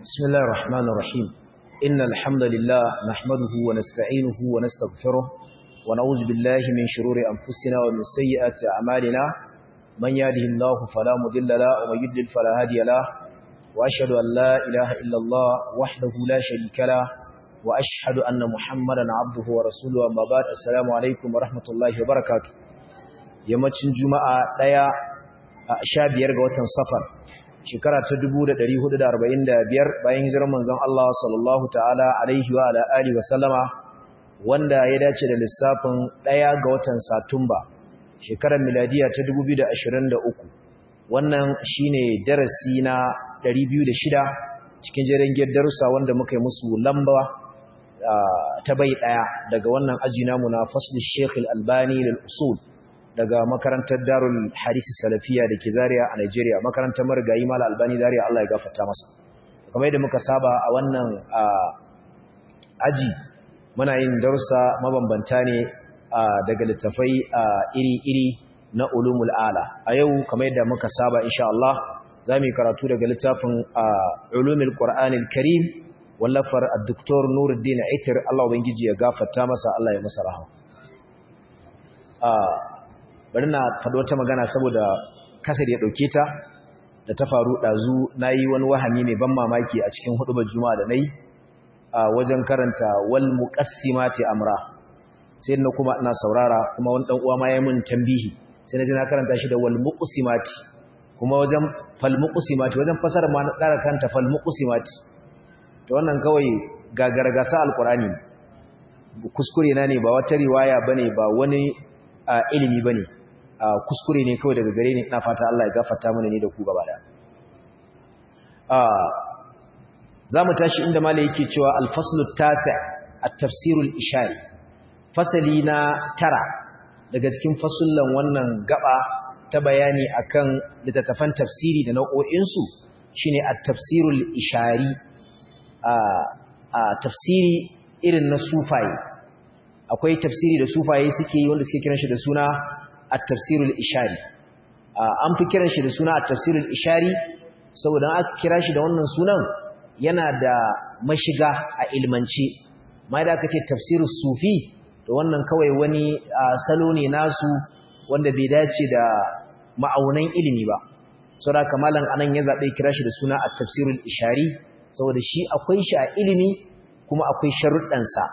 بسم الله الرحمن الرحيم إن الحمد لله نحمده ونستعينه ونستغفره ونعوذ بالله من شرور أنفسنا ومن سيئات أعمالنا من يهده الله فلا مضل له ومن يضلل فلا هادي له وأشهد أن لا إله إلا الله وحده لا شريك له وأشهد أن محمدا عبده ورسوله أما بعد السلام عليكم ورحمة الله وبركاته yammacin juma'a ɗaya a sha biyar ga watan safar shekara ta 1445 bayan hijirar manzon Allah sallallahu ta'ala alaihi wa ala alihi wa sallama wanda ya dace da lissafin ɗaya ga watan satumba shekarar miladiya ta 2023 wannan shine darasi na 206 cikin jerin darussa wanda muka yi musu lamba ta bai ɗaya daga wannan aji namu na fasl Sheikh Al-Albani lil usul daga makarantar Darul Hadisi Salafiya da ke Zaria a Nigeria makarantar Marigayi Mala Albani Zaria Allah ya gafarta masa kamar yadda muka saba a wannan aji muna yin darussa mabambanta ne daga littafai iri-iri na ulumul ala a yau kamar yadda muka saba insha Allah za mu yi karatu daga littafin ulumul Qur'anil Karim wallafar Dr. Nuruddin Aitir Allah ubangiji ya gafarta masa Allah ya masa rahama bari na faɗo wata magana saboda kasar ya ɗauke ta da ta faru ɗazu na yi wani wahami mai ban mamaki a cikin hudubar juma'a da na yi a wajen karanta wal muqassimati amra sai na kuma ina saurara kuma wani ɗan uwa ma ya mun tambihi sai na ji na karanta shi da wal muqassimati kuma wajen fal muqassimati wajen fasara ma na ƙara kanta fal muqassimati to wannan kawai gagargasa alqur'ani kuskure na ne ba wata riwaya bane ba wani ilimi bane kuskure ne kawai daga gare ni ina fata Allah ya gafarta mana ne da ku gaba da zamu tashi inda malai yake cewa al-faslu at-tasi' at-tafsirul ishari fasali na tara daga cikin fasullan wannan gaba ta bayani akan littattafan tafsiri da nau'o'in su shine at-tafsirul ishari a tafsiri irin na sufaye akwai tafsiri da sufaye suke yi wanda suke kiran shi da suna at-tafsirul ishari an fi kiran shi da suna at-tafsirul ishari saboda aka kira shi da wannan sunan yana da mashiga a ilmance mai da aka ce tafsirus sufi to wannan kawai wani salo ne nasu wanda bai dace da ma'aunan ilimi ba saboda kamalan anan ya zabe kira shi da suna at-tafsirul ishari saboda shi akwai shi a ilimi kuma akwai sharuɗan sa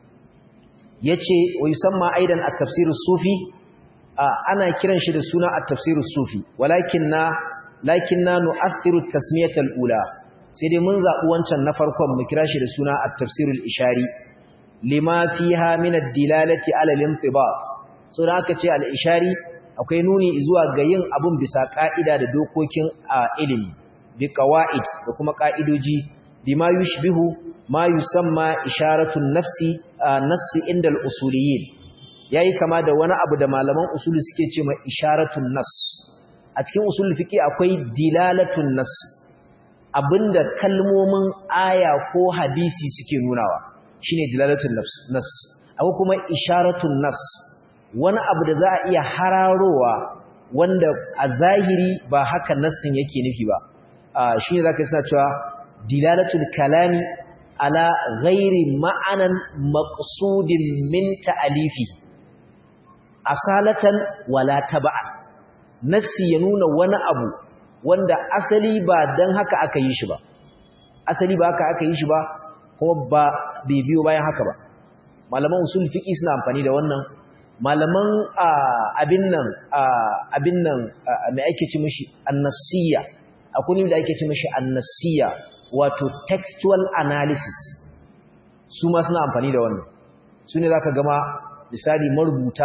yace wa yusamma aidan at-tafsirus sufi ana kiran shi da suna at-tafsirus sufi walakinna lakinna nu'athiru tasmiyatal ula sai dai mun zabi wancan na farkon mu kira shi da suna at-tafsirul ishari lima fiha min ad-dilalati ala al-intibat so da aka ce al-ishari akwai nuni zuwa ga yin abun bisa ka'ida da dokokin ilimi bi qawaid da kuma ka'idoji bima yushbihu ma yusamma isharatun nafsi nassi inda al-usuliyyin yayi kama da wani abu da malaman usuli suke ce mai isharatun nas a cikin usul fiqi akwai dilalatun nas abinda kalmomin aya ko hadisi suke nunawa shine dilalatun nas akwai kuma isharatun nas wani abu da za a iya hararowa wanda a zahiri ba haka nassin yake nufi ba shine zaka suna cewa dilalatul kalami ala ghairi ma'anan maqsudin min ta'alifi asalatan wala tab'a nassi ya nuna wani abu wanda asali ba dan haka aka yi shi ba asali ba haka aka yi shi ba kuma ba bai biyo bayan haka ba malaman usul fiqi suna amfani da wannan malaman abin nan abin nan mai ake ci mishi annasiya akwai ne da ake ci mishi annasiya wato textual analysis su ma suna amfani da wannan su ne zaka gama misali marubuta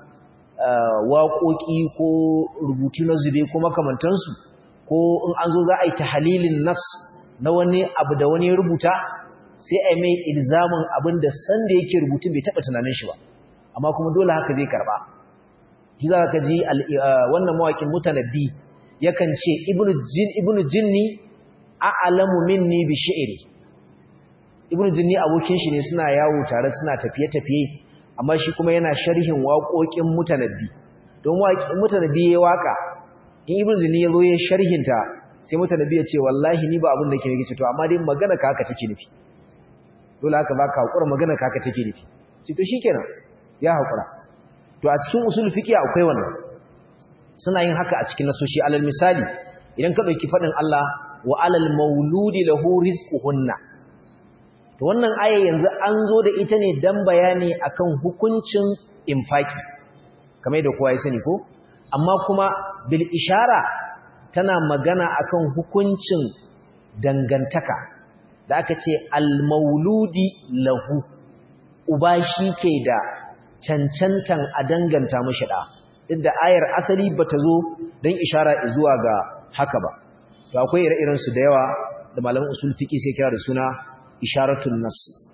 waƙoƙi ko rubutu na zube ko makamantansu ko in an zo za a yi tahalilin nas na wani abu da wani rubuta sai a mai ilzamin abin da sanda yake rubutun bai taɓa tunanin shi ba amma kuma dole haka zai karɓa shi za ka ji wannan mawaƙin mutanabbi yakan ce ibnu jinni a'lamu minni bi shi'ri ibnu jinni abokin shi ne suna yawo tare suna tafiye-tafiye amma shi kuma yana sharhin waƙoƙin mutanabbi don waƙin mutanabbi ya waka in ibn zini ya zo ya sharhinta sai mutanabi ya ce wallahi ni ba abin da ke nufi to amma dai magana ka haka take nufi dole haka ba ka hakura magana ka haka take nufi ce to shikenan ya hakura to a cikin usul fiqi akwai wannan suna yin haka a cikin nasoshi alal misali idan ka dauki fadin Allah wa alal mauludi lahu rizquhunna to wannan aya yanzu an zo da ita ne dan bayani akan hukuncin infaki kamar da kowa ya sani ko amma kuma bil ishara tana magana akan hukuncin dangantaka da aka ce al mauludi lahu uba shi ke da cancantan a danganta mashi da duk da ayar asali bata zo dan ishara zuwa ga haka ba to akwai ire-iren su da yawa da malaman usul fiqi sai kira da suna isharatul nas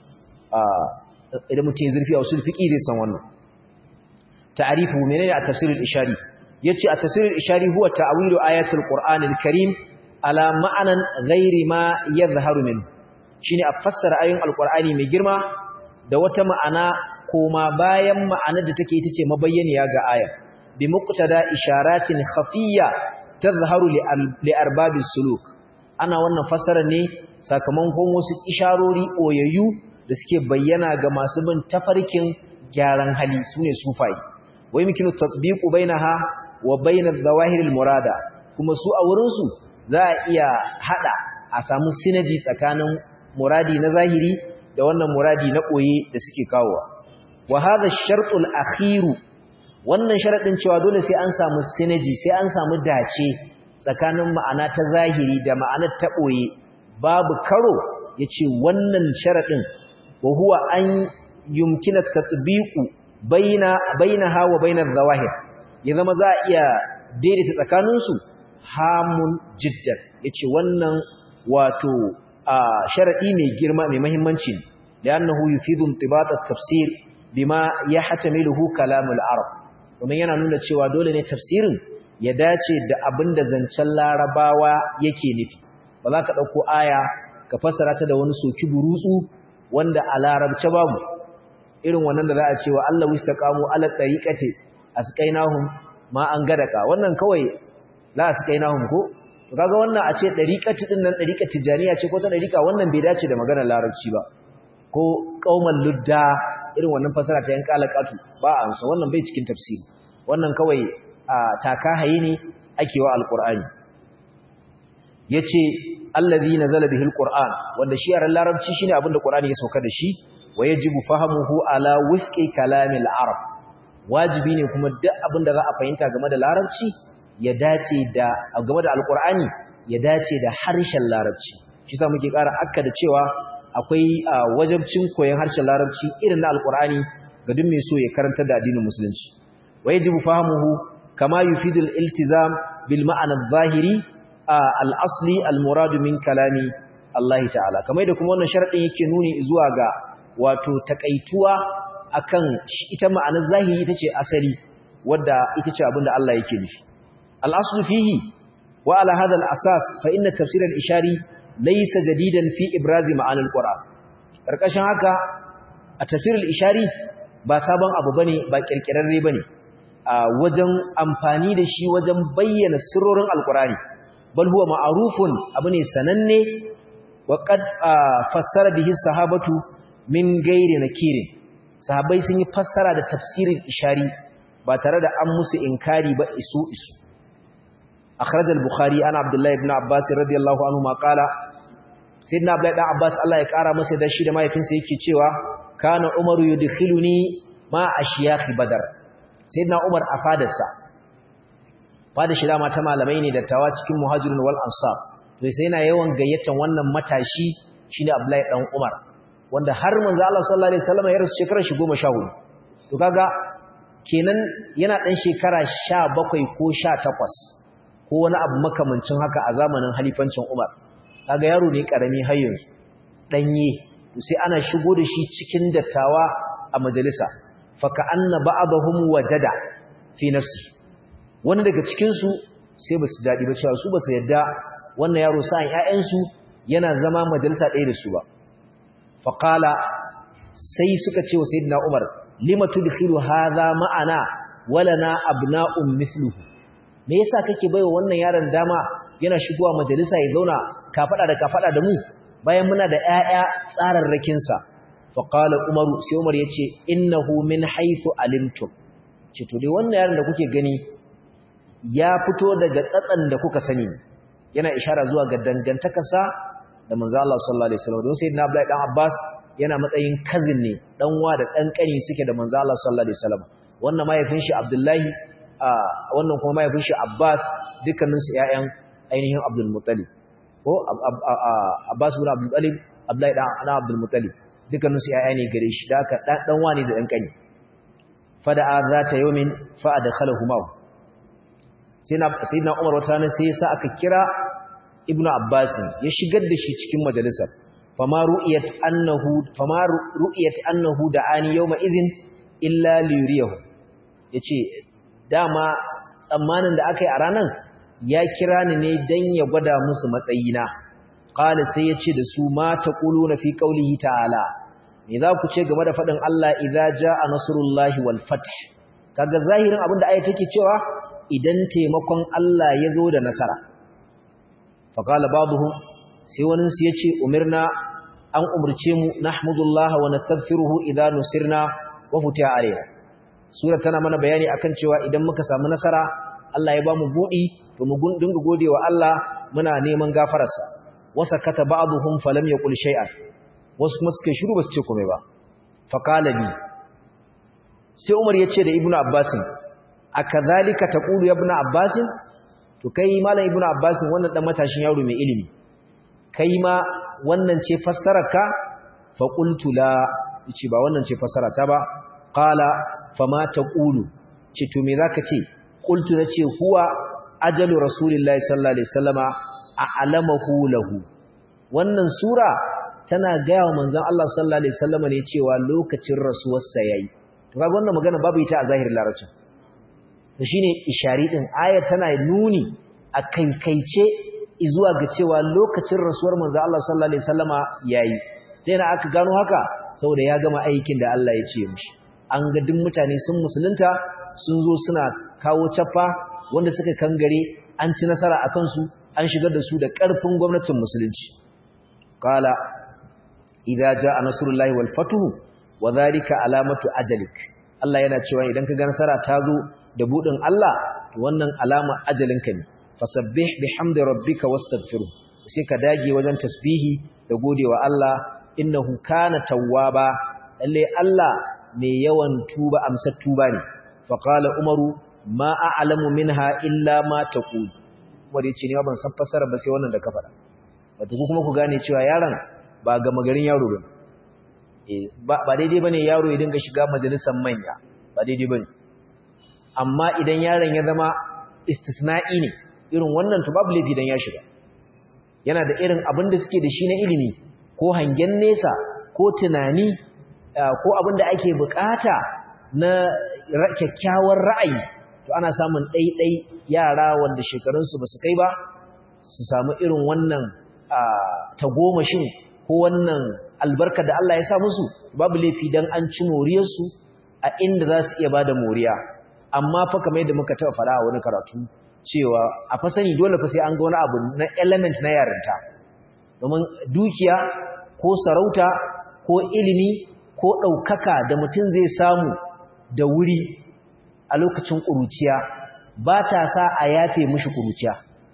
idan mutum ya zurfi a usul fiqi zai san wannan ta'arifu menene a tafsirul ishari yace a tafsirul ishari huwa ta'wilu ayatul qur'anil karim ala ma'anan ghairi ma yadhharu min shine a fassara ayoyin alqur'ani mai girma da wata ma'ana koma bayan ma'anar da take ita ce mabayyaniya ga aya bi muqtada isharatin khafiyya tadhharu li arbabis suluk ana wannan fassara ne sakamakon wasu isharori oyayyu da suke bayyana ga masu bin tafarkin gyaran hali sune sufai wai mikinu tatbiqu bainaha wa bain adh-dhawahir al-murada kuma su a wurin su za a iya hada a samu synergy tsakanin muradi na zahiri da wannan muradi na koye da suke kawowa wa hadha ash-shartu al-akhir wannan sharadin cewa dole sai an samu synergy sai an samu dace tsakanin ma'ana ta zahiri da ma'anar ta koye babu karo yace wannan sharadin wa huwa an yumkina tatbiqu baina bainaha wa bainar zawahir ya zama za a iya daidaita tsakaninsu hamun jiddan yace wannan wato sharadi mai girma mai muhimmanci ne li'annahu yufidu intibat at-tafsir bima yahtamiluhu kalam al-arab kuma yana nuna cewa dole ne tafsirin ya dace da abinda zancen larabawa yake nufi ba za ka dauko aya ka fassara ta da wani soki burutsu wanda a larabce babu irin wannan da za a ce wa Allah wistaqamu ala tariqati asqainahum ma an gadaka wannan kawai la asqainahum ko to kaga wannan a ce tariqati din nan tariqati tijaniya ce ko ta tariqa wannan bai dace da maganar larabci ba ko qauman ludda irin wannan fasara ta yan kalakatu ba an so wannan bai cikin tafsiri wannan kawai taka hayi ne ake wa alqur'ani yace allazi nazala bihil qur'an wanda shi yaran larabci shine abinda qur'ani ya sauka da shi wayajibu fahamuhu ala wifqi kalamil arab wajibi ne kuma duk abinda za a fahimta game da larabci ya dace da game da alqur'ani ya dace da harshen larabci shi sa muke ƙara akka da cewa akwai wajibcin koyon harshen larabci irin na alqur'ani ga duk mai so ya karanta da addinin musulunci wayajibu fahamuhu kama yufidul iltizam bil ma'ana adh-dhahiri al-asli al-murad min kalami Allah ta'ala kamar da kuma wannan sharadin yake nuni zuwa ga wato takaituwa akan ita ma'anar zahiri ita ce asali wadda ita ce abinda Allah yake nufi al-aslu fihi wa ala hadha al-asas fa inna tafsir al-ishari laysa jadidan fi ibraz ma'an al-quran karkashin haka a tafsir al-ishari ba sabon abu bane ba kirkirarre bane a wajen amfani da shi wajen bayyana sirrorin al-qurani bal huwa ma'rufun abu ne sananne wa qad fassara bihi sahabatu min gairi nakirin sahabbai sun yi fassara da tafsirin ishari ba tare da an musu inkari ba isu isu akhraj al-bukhari ana abdullah ibn abbas radiyallahu anhu ma qala sayyidina abdullah ibn abbas Allah ya kara masa da shi da mahaifinsa yake cewa kana umaru yudkhiluni ma ashiyakh badar sayyidina umar a fadarsa fadar shi dama ta malamai ne dattawa cikin muhajirun wal ansar to sai yana yawan gayyatan wannan matashi shine abdullah dan umar wanda har manzo Allah sallallahu alaihi wasallam ya rasu shekarar shi 14 to kaga kenan yana dan shekara 17 ko 18 ko wani abu makamancin haka a zamanin halifancin Umar kaga yaro ne karami har yanzu danye to sai ana shigo da shi cikin dattawa a majalisa fa ka anna ba'dahum wajada fi nafsi wani daga cikin su sai basu dadi ba cewa su basu yadda wannan yaro sa'an ƴaƴan su yana zama majalisa ɗaya da su ba faƙala sai suka ce wa sayidina umar lima tudkhilu hadha ma'ana walana abna'un mithluhu me yasa kake baiwa wannan yaron dama yana shigowa majalisa ya zauna kafada da kafada da mu bayan muna da ƴaƴa tsararrakin sa fa qala umaru sai umar yace innahu min haythu alimtum ce to dai wannan yaron da kuke gani ya fito daga tsatsan da kuka sani yana ishara zuwa ga dangantakarsa da manzo Allah sallallahu alaihi wasallam don sayyidina Abdullahi dan Abbas yana matsayin cousin ne dan wa da dan kani suke da manzo Allah sallallahu alaihi wasallam wannan mahaifin shi Abdullahi wannan kuma mahaifin shi Abbas dukkanin su ƴaƴan ainihin Abdul Muttalib ko Abbas ibn Abdul Muttalib Abdullahi dan Abdul Muttalib dukkanin su ƴaƴa ne gare shi da haka dan wani da dan kani fada'a zata yawmin fa adkhalahuma sayyidina Umar wata rana sai yasa aka kira Ibn Abbas ya shigar da shi cikin majalisar fama ru'iyat annahu fama ru'iyat annahu da'ani yawma idhin illa liyuriyahu yace dama tsammanin da aka yi a ranan ya kira ni ne dan ya gwada musu matsayina qala sai yace da su ma taquluna fi qawlihi ta'ala me za ku ce game da fadin Allah idza jaa nasrullahi wal fath kaga zahirin abin da ayat take cewa idan taimakon Allah ya zo da nasara faqala ba'dhum sai wani su yace umirna an umurce mu nahmudullah wa nastaghfiruhu idza nusirna wa futiha alayna sura tana mana bayani akan cewa idan muka samu nasara Allah ya bamu budi to mu dinga godewa Allah muna neman gafararsa wasakata ba'dhum falam yaqul shay'an wasu kuma suka shiru basu ce komai ba faqala bi sai Umar yace da Ibnu Abbas akadhalika taqulu ya Ibnu Abbas to kai malam Ibnu Abbas wannan dan matashin yaro mai ilimi kai ma wannan ce fassararka fa qultu la yace ba wannan ce fassarata ba qala fama taqulu ce to me zaka ce qultu nace huwa ajalu rasulillahi sallallahu alaihi wasallama a'lamahu lahu wannan sura tana gaya wa manzon Allah sallallahu alaihi wasallama ne cewa lokacin rasuwarsa yayi to kaga wannan magana babu ita a zahirin larabcin to shine ishari din ayar tana nuni a kaikaice zuwa ga cewa lokacin rasuwar manzo Allah sallallahu alaihi wasallama yayi sai na aka gano haka saboda ya gama aikin da Allah ya ce mishi an ga duk mutane sun musulunta sun zo suna kawo caffa wanda suka kangare an ci nasara akan su an shigar da su da ƙarfin gwamnatin musulunci qala idza jaa nasrullahi wal fathu wa dhalika alamatu ajalik Allah yana cewa idan ka ga nasara ta zo da budin Allah to wannan alama ajalinka ne fasabbih bihamdi rabbika wastaghfiruh sai ka dage wajen tasbihi da godewa Allah innahu kana tawwaba lalle Allah mai yawan tuba amsar tuba ne faqala umaru ma a'lamu minha illa ma taqul umar yace ne ban san fasara ba sai wannan da ka faɗa wato ku kuma ku gane cewa yaron ba ga magarin yaro ba eh ba daidai bane yaro ya dinga shiga majalisar manya ba daidai bane amma idan yaron ya zama istisna'i ne irin wannan to babu laifi dan ya shiga yana da irin abin da suke da shi na ilimi ko hangen nesa ko tunani ko abin da ake bukata na kyakkyawar ra'ayi to ana samun ɗaiɗai yara wanda shekarunsu ba su kai ba su samu irin wannan tagomashin ko wannan albarka da Allah ya sa musu babu laifi dan an ci moriyarsu a inda za su iya ba da moriya amma fa kamar yadda muka taɓa faɗa a wani karatu cewa a fa sani dole fa sai an ga wani abu na element na yarinta domin dukiya ko sarauta ko ilimi ko ɗaukaka da mutum zai samu da wuri a lokacin ƙuruciya ba ta sa a yafe mishi ƙuruciya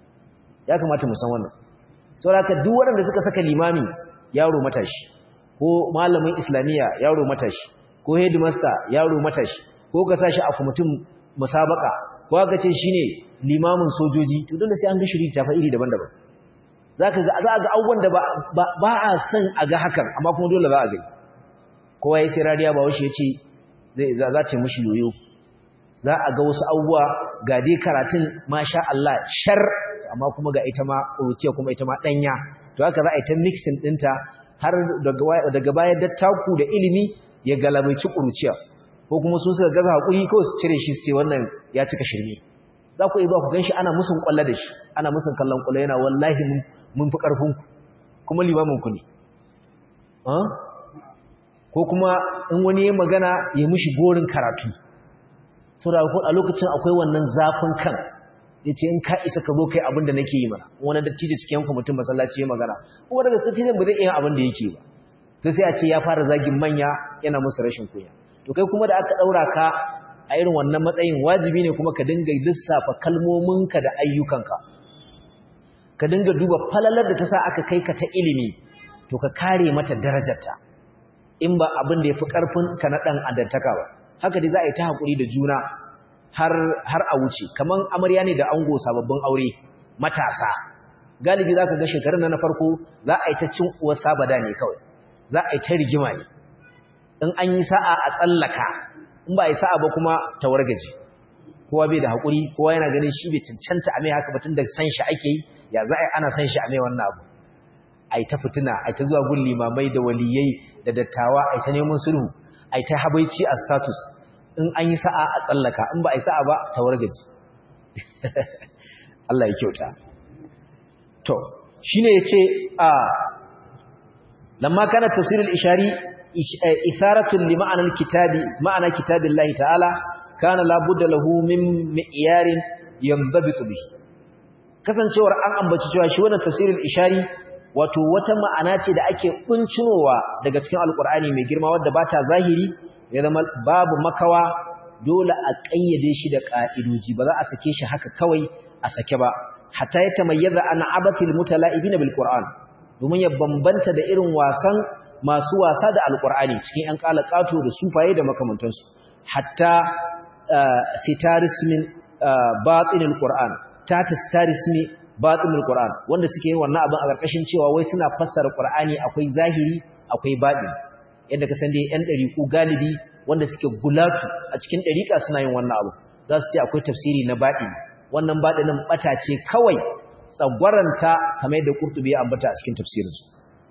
ya kamata mu san wannan saboda duk waɗanda suka saka limami yaro matashi ko malamin islamiyya yaro matashi ko headmaster yaro matashi ko ka sashi a kwamitin musabaka ko aka ce shine limamin sojoji to dole sai an ga shiri tafa iri daban-daban zaka ga za ga abubuwan da ba a san a ga hakan amma kuma dole ba a gani kowa ya sai rariya ba wasu ya ce za ta mushi yoyo za a ga wasu abubuwa ga dai karatun masha Allah shar amma kuma ga ita ma ƙuruciya kuma ita ma ɗanya to haka za a yi ta mixing ɗinta har daga bayan dattaku da ilimi ya galabaici ƙuruciya ko kuma sun suka gaza haƙuri kawai su cire shi su ce wannan ya cika shirme za ku iya ba ku gan shi ana musun ƙwallo da shi ana musun kallon ƙwallo yana wallahi mun fi ƙarfinku kuma limaminku ne ko kuma in wani ya magana ya mushi gorin karatu saboda a lokacin akwai wannan zafin kan yace in ka isa ka zo kai abin da nake yi mana wani dattijo cikin yanku mutum masallaci ya magana kuma daga dattijon ba zai iya abin da yake ba to sai a ce ya fara zagin manya yana musu rashin kunya to kai kuma da aka daura ka a irin wannan matsayin wajibi ne kuma ka dinga lissafa kalmominka da ayyukanka ka dinga duba falalar da ta sa aka kai ka ta ilimi to ka kare mata darajarta in ba abin da ya fi ƙarfin ka na ɗan adantaka ba haka dai za a yi ta haƙuri da juna har a wuce kamar amarya ne da ango sababbin aure matasa galibi za ka ga shekarun na farko za a yi ta cin uwar sabada ne kawai za a yi ta rigima ne in an yi sa'a a tsallaka in ba a yi sa'a ba kuma ta wargaji kowa bai da haƙuri kowa yana ganin shi bai cancanta a mai haka batun da san shi ake yi ya za a yi ana san shi a mai wannan abu a yi ta fitina a yi ta zuwa gun limamai da waliyai da dattawa a yi ta neman sulhu a yi ta habaici a status in an yi sa'a a tsallaka in ba a yi sa'a ba ta wargaji Allah ya kyauta to shine yace a lamma kana tafsirul ishari isaratun li ma'anar kitabi ma'ana kitabillahi ta'ala kana la budda lahu min mi'yarin yanzabitu bihi kasancewar an ambaci cewa shi wannan tafsirul ishari wato wata ma'ana ce da ake kuncinowa daga cikin alkur'ani mai girma wadda ba ta zahiri ya zama babu makawa dole a ƙayyade shi da ƙa'idoji ba za a sake shi haka kawai a sake ba hatta ya tamayyaza an abatil mutala'ibina bil qur'an domin ya bambanta da irin wasan masu wasa da alkur'ani cikin ƴan kalakato da sufaye da makamantansu hatta sitarismin batinil qur'an ta sitarismi batinul qur'an wanda suke yin wannan abin a ƙarƙashin cewa wai suna fassara qur'ani akwai zahiri akwai baɗi yadda ka san dai ƴan ɗariƙu galibi wanda suke gulatu a cikin ɗariƙa suna yin wannan abu za su ce akwai tafsiri na baɗi wannan baɗinin ɓata ce kawai tsagwaranta kamar yadda Qurtubi ya ambata a cikin tafsirinsa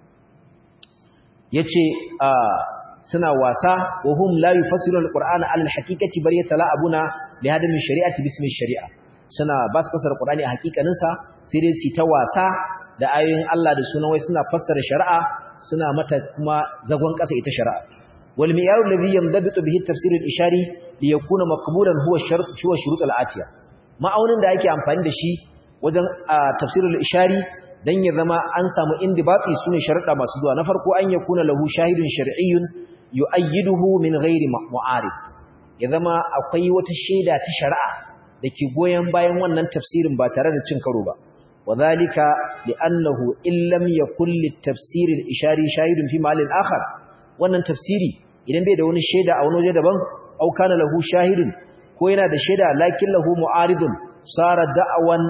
yace suna wasa wa hum la yufassiruna alqur'ana ala alhaqiqati bar yatala'abuna li hadami shari'ati bismi shari'a suna ba su fassara qur'ani a hakikanin sa sai dai su ta wasa da ayoyin Allah da sunan wai suna fassara shari'a suna mata kuma zagon kasa ita shari'a wal mi'yaru alladhi yandabitu bihi at-tafsir al-ishari li yakuna maqbulan huwa shart huwa shurut al-atiya ma'aunin da ake amfani da shi wajen tafsir al-ishari dan ya zama an samu indibati sune sharuɗa masu zuwa na farko an yakuna lahu shahidun shar'iyyun yu'ayyiduhu min ghairi mu'arid ya zama akwai wata shaida ta shari'a dake goyen bayan wannan tafsirin ba tare da cin karo ba wadhalika li'annahu illam yakul lit-tafsir al-ishari shahidun fi ma'al akhar wannan tafsiri idan bai da wani shaida a wani waje daban au kana lahu shahidun ko yana da shaida lakin lahu mu'aridun sara da'awan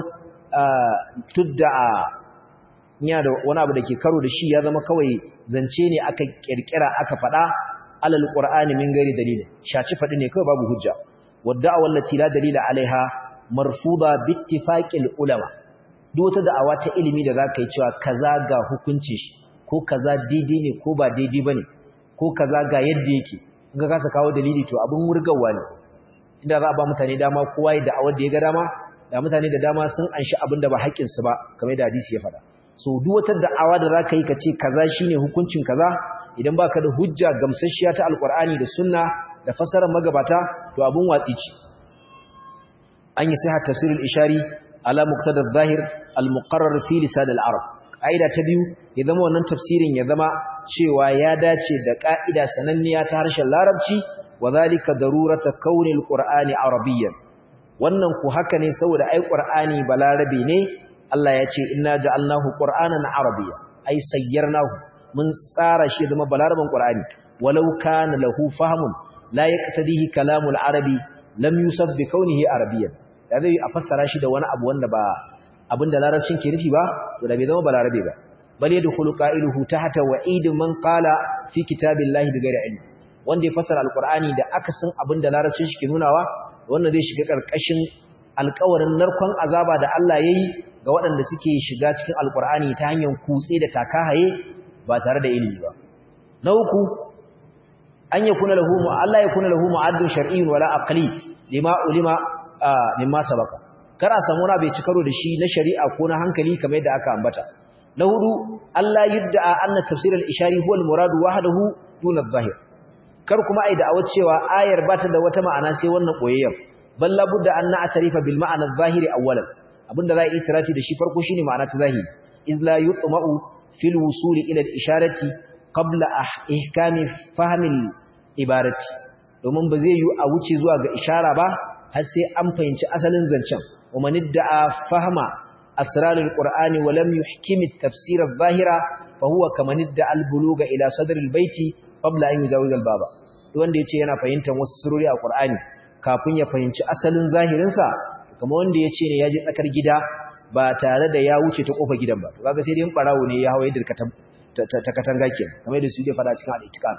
tudda'a ya da wani abu da ke karo da shi ya zama kawai zance ne aka kirkira aka faɗa alal qur'ani min gari dalilin shaci faɗi ne kawai babu hujja wadda'a wallati la dalila alaiha marfuda bittifaqil ulama duk wata da'awa ta ilimi da zaka yi cewa kaza ga hukunci shi ko kaza daidai ne ko ba daidai bane ko kaza ga yadda yake in ka kasa kawo dalili to abin wurgawa ne inda za a ba mutane dama kowa ya da'awar da ya ga dama da mutane da dama sun anshi abin da ba haƙƙinsu ba kamar da hadisi ya faɗa so duk wata da'awa da zaka yi ka ce kaza shine hukuncin kaza idan baka da hujja gamsasshiya ta alqur'ani da sunna da fasarar magabata to abun watsi ce an yi sahih tafsirul ishari ala muqtada adh-dhahir al-muqarrar fi lisan al-arab kaida ta biyu ya zama wannan tafsirin ya zama cewa ya dace da kaida sananniya ta harshen larabci wa zalika darurata kaunil qur'ani arabiyyan wannan ku haka ne saboda ai qur'ani balarabi ne Allah ya ce inna ja'alnahu qur'anan arabiyya ai sayyarnahu mun tsara shi zama balaraban qur'ani walau kana lahu fahmun la yaqtadihi kalamul arabi lam yusab bi kaunihi arabiyyan da zai a fassara shi da wani abu wanda ba abinda larabcin ke nufi ba to da bai zama balarabe ba bal yadkhulu qailuhu tahta wa'id man qala fi kitabillahi bighairi ilm wanda ya fassara alqur'ani da akasin abinda larabcin shi ke nunawa wannan zai shiga karkashin alƙawarin narkon azaba da Allah yayi ga waɗanda suke shiga cikin alqur'ani ta hanyar kutse da takahaye ba tare da ilimi ba na uku an yakuna lahu Allah yakuna lahu mu'addun shar'iyyun wala aqli lima ulima mimma sabaka kar a samu wani bai ci karo da shi na shari'a ko na hankali kamar yadda aka ambata na hudu Allah yudda anna tafsir al-ishari huwa al-murad wahdahu duna adh-dhahir kar kuma ai da cewa ayar ba ta da wata ma'ana sai wannan boyayyen bal la budda an na'tarifa bil ma'na adh-dhahiri awwalan abinda za a itirafi da shi farko shine ma'ana ta zahiri iz la yutma'u fil wusuli ila al-isharati qabla ihkami fahmi al-ibarati domin ba zai yi a wuce zuwa ga ishara ba har sai an fahimci asalin zancen wa man idda'a fahma asrar al-qur'ani wa lam yuhkim at-tafsir adh-dhahira fa huwa kaman idda'a al-buluga ila sadr al-bayti qabla an yuzawiz al-baba wanda yace yana fahimtar wasu surori a qur'ani kafin ya fahimci asalin zahirinsa kamar wanda ya ce ne ya je tsakar gida ba tare da ya wuce ta kofar gidan ba to kaga sai dai barawo ne ya hawaye dirka ta ta katanga kenan kamar da su ke fada cikin al-ittiqan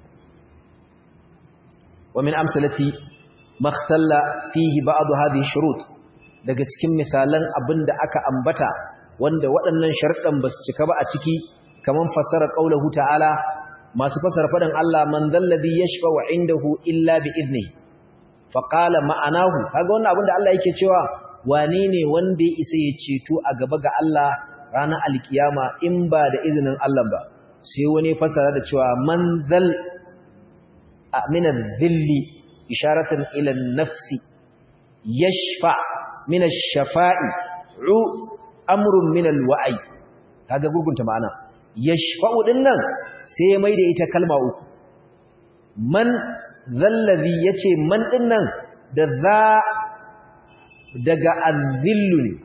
wa min amsalati makhtalla fihi ba'd hadhihi shurut daga cikin misalan abinda aka ambata wanda waɗannan sharuɗan ba su cika ba a ciki kaman fasara qaulahu ta'ala masu fasara faɗin Allah man dalladhi yashfa'u 'indahu illa bi idnihi faƙala ma'anahu kaga wannan abin da Allah yake cewa wane ne wanda ya isa ya ceto a gaba ga Allah ranar alkiyama in ba da izinin Allah ba sai wani fasara da cewa man zal min dhilli isharatan ila nafsi yashfa min ash-shafa'i u amrun min al-wa'i kaga gurgunta ma'ana yashfa'u dinnan sai mai da ita kalma uku man zallazi ya ce man ɗinnan da za daga azillu ne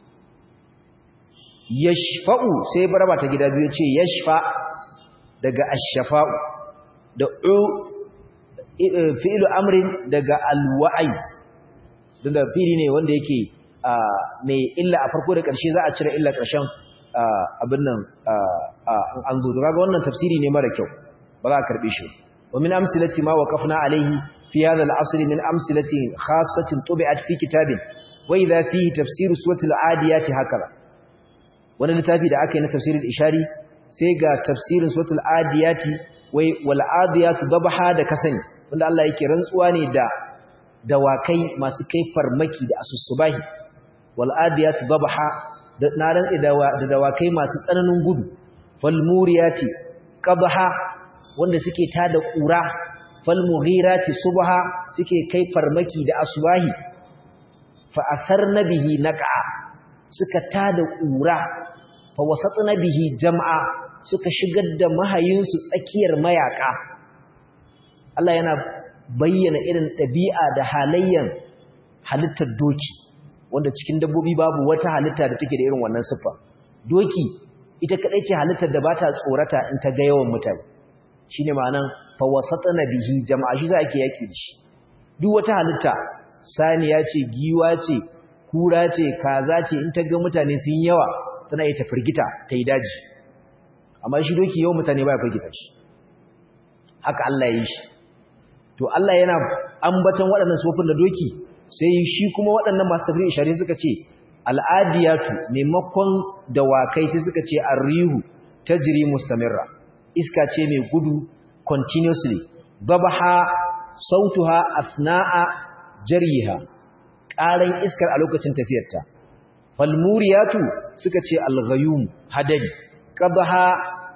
yashfa'u sai baraba ta gida biyu ce yashfa daga ashafa'u da u fi'ilu amrin daga alwa'ai da fili ne wanda yake mai illa a farko da ƙarshe za a cire illa ƙarshen abin nan an zo daga wannan tafsiri ne mara kyau ba za a karɓe shi ومن أمثلة ما وقفنا عليه في هذا العصر من أمثلة خاصة طبعت في كتاب وإذا فيه تفسير سورة العاديات هكذا وانا نتافي دا أكينا تفسير الإشاري سيغا تفسير سورة العاديات والعاديات ضبحا دا كسن وانا الله يكي رنسواني دا دواكي ما سكي فرمكي دا أسوسباهي والعاديات ضبحا na rantsi da dawakai masu tsananin gudu falmuriyati qabha wanda suke tada kura falmughirati subha suke kai farmaki da asbahi fa atharna bihi naqa suka tada kura fa wasatna bihi jam'a suka shigar da mahayinsu tsakiyar mayaka Allah yana bayyana irin ɗabi'a da halayyan halittar doki wanda cikin dabbobi babu wata halitta da take da irin wannan siffa doki ita kadai ce halittar da bata tsorata in ta ga yawan mutane shine ma'anan fa wasatna bihi jama'a shi za ake yaki da shi duk wata halitta saniya ce giwa ce kura ce kaza ce in ta ga mutane sun yawa tana yi ta firgita ta yi daji amma shi doki yawan mutane baya firgita shi haka Allah ya yi shi to Allah yana ambaton waɗannan sufofin da doki sai shi kuma waɗannan masu tafsir ishari suka ce al'adiyatu maimakon dawakai sai suka ce arrihu tajri mustamirra iska ce mai gudu continuously babaha sautuha asna'a jariha ƙaran iskar a lokacin tafiyarta falmuriyatu suka ce alghayum hadari qabaha